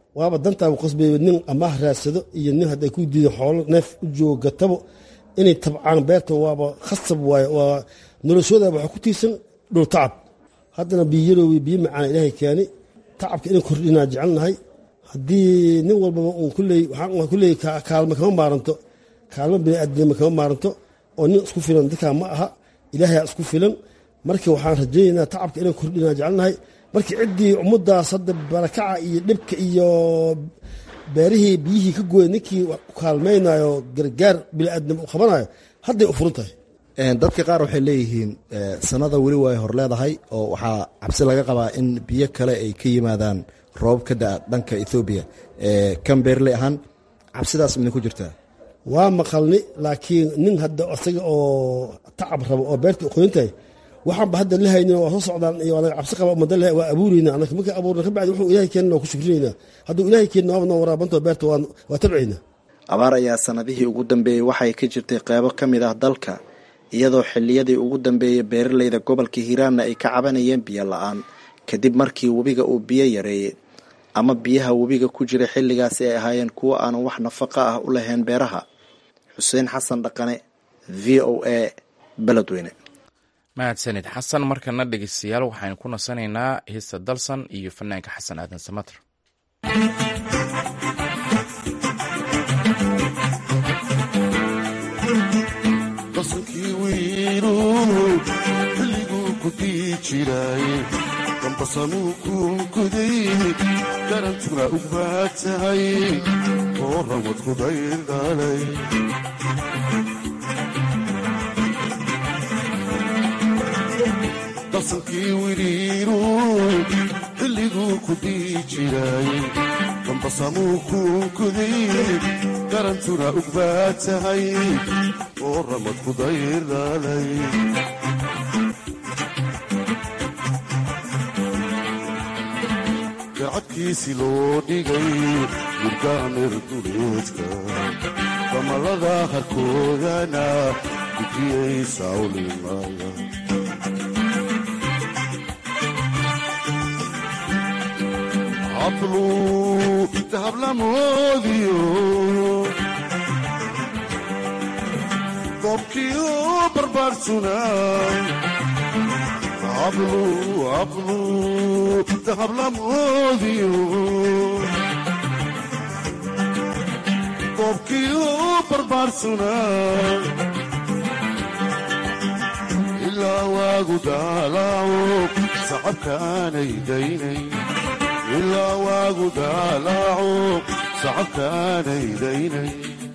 waaba dantaaba qasbay nin amaah raadsado iyo nin hadday ku diidan xoolo neef u joogo gatabo inay tabcaan beerta waaba khasab waaye waa noloshooda waxaa ku tiirsan dhul tacab haddana biyo yaroowi biyo macaan ilaahay keeni tacabka inaan kordhinaa jecelnahay haddii nin walbaba uun kulley waxaan kulley kaalmo kama maaranto kaalmo bini'aadnimo kama maaranto oo nin isku filan dadkaa ma aha ilaahay isku filan marka waxaan rajaynaynaa tacabka inaan kordhinaa jecelnahay markii ciddii ummaddaas hadda barakaca iyo dhibka iyo beerihii biyihii ka gooya ninkii kaalmaynayo gargaar bini'aadnimo u qabanayo hadday u furan tahay dadka qaar waxay leeyihiin sanada weli way hor leedahay oo waxaa cabsi laga qabaa in biyo kale ay ka yimaadaan roobab ka daa dhanka ethoobiya kan beerley ahaan cabsidaas midin ku jirtaa waa maqalni laakiin nin hadda isaga oo tacab rabo oo beerta qoyn tahay waxaanba hadda la haynin waa soo socdaan iyo anaga cabsi qaba umada leh waa abuureyna anaka marka abuurna ka bacdi wuxuu ilahay keenna waa ku shukrinayna hadduu ilahay keenna waaba noo waraabantoo beerta waa tabcayna abaar ayaa sanadihii ugu dambeeyey waxay ka jirtay qeybo ka mid ah dalka iyadoo xilliyadii ugu dambeeyey beeraleyda gobolka hiiraanna ay ka cabanayeen biyo la-aan kadib markii webiga uu biyo yareeyey ama biyaha webiga ku jira xilligaasi ay ahaayeen kuwo aanan wax nafaqa ah u lahayn beeraha xuseen xasan dhaqane v o a beledweyne mahadsanid xasan markana dhegeystayaal waxaynu ku nasanaynaa heesta dalsan iyo fanaanka xasan aadan samater dalsankii wiilu xilliguu ku dii jiray dambasanuu kuunkuday garantuna u baad tahay oo ramad ku daydhalay dalsankii wiriiru xilliguu ku dii jiray dambasamuu kuunkuday garantuna u baad tahay oo ramad ku daydhalay gacadkiisi loo dhigay murgaamir duleedka damalada harkoodana gudiyay sawlimaya hablu dahablamoodiyo goobkiyo barbaarsuna hablu hablu dahablamoodiyo goobkiyo barbaarsuna ilaa waagu daalaaco sacabkaanay daynay ilaa waagu daalaaco sacabkaanay daynay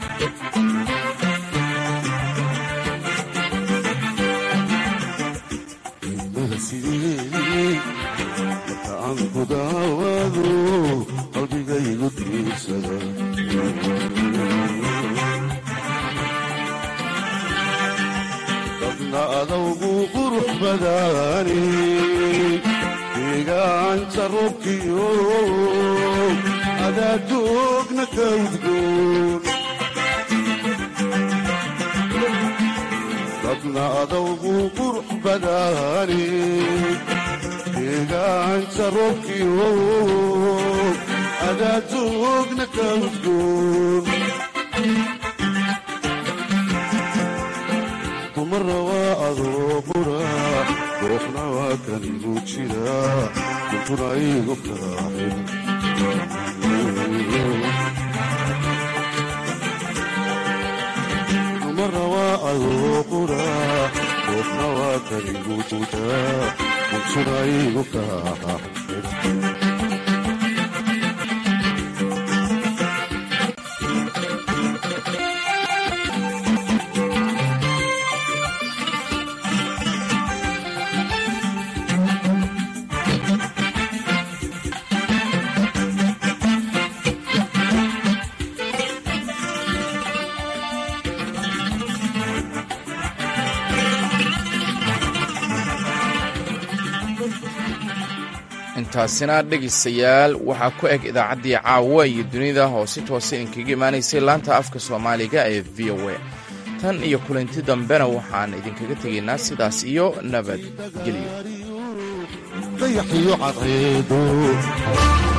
ilmada sideedii marka aan ku daawado qalbigaygu diirsada dadna adawgu qurux badaani deegaanta roobkiyo adaadoogna ka udgoon dadna adawgu qurux badaani deegaanta roobkiyo adaadoogna ka udgoon dumara waa adoo qura goofna waa kan igu jira kuntuna igu kaaxin dumara waa adoo qura goofna waa kan igu jira kuntuna igu kaaxin intaasina dhegaystayaal waxaa ku eg idaacaddii caawa iyo dunida oo si toose inkaga imaanaysay laanta afka soomaaliga ee v o a tan iyo kulanti dambena waxaan idinkaga tegaynaa sidaas iyo nabadgelyo dayaxiyo cadceedo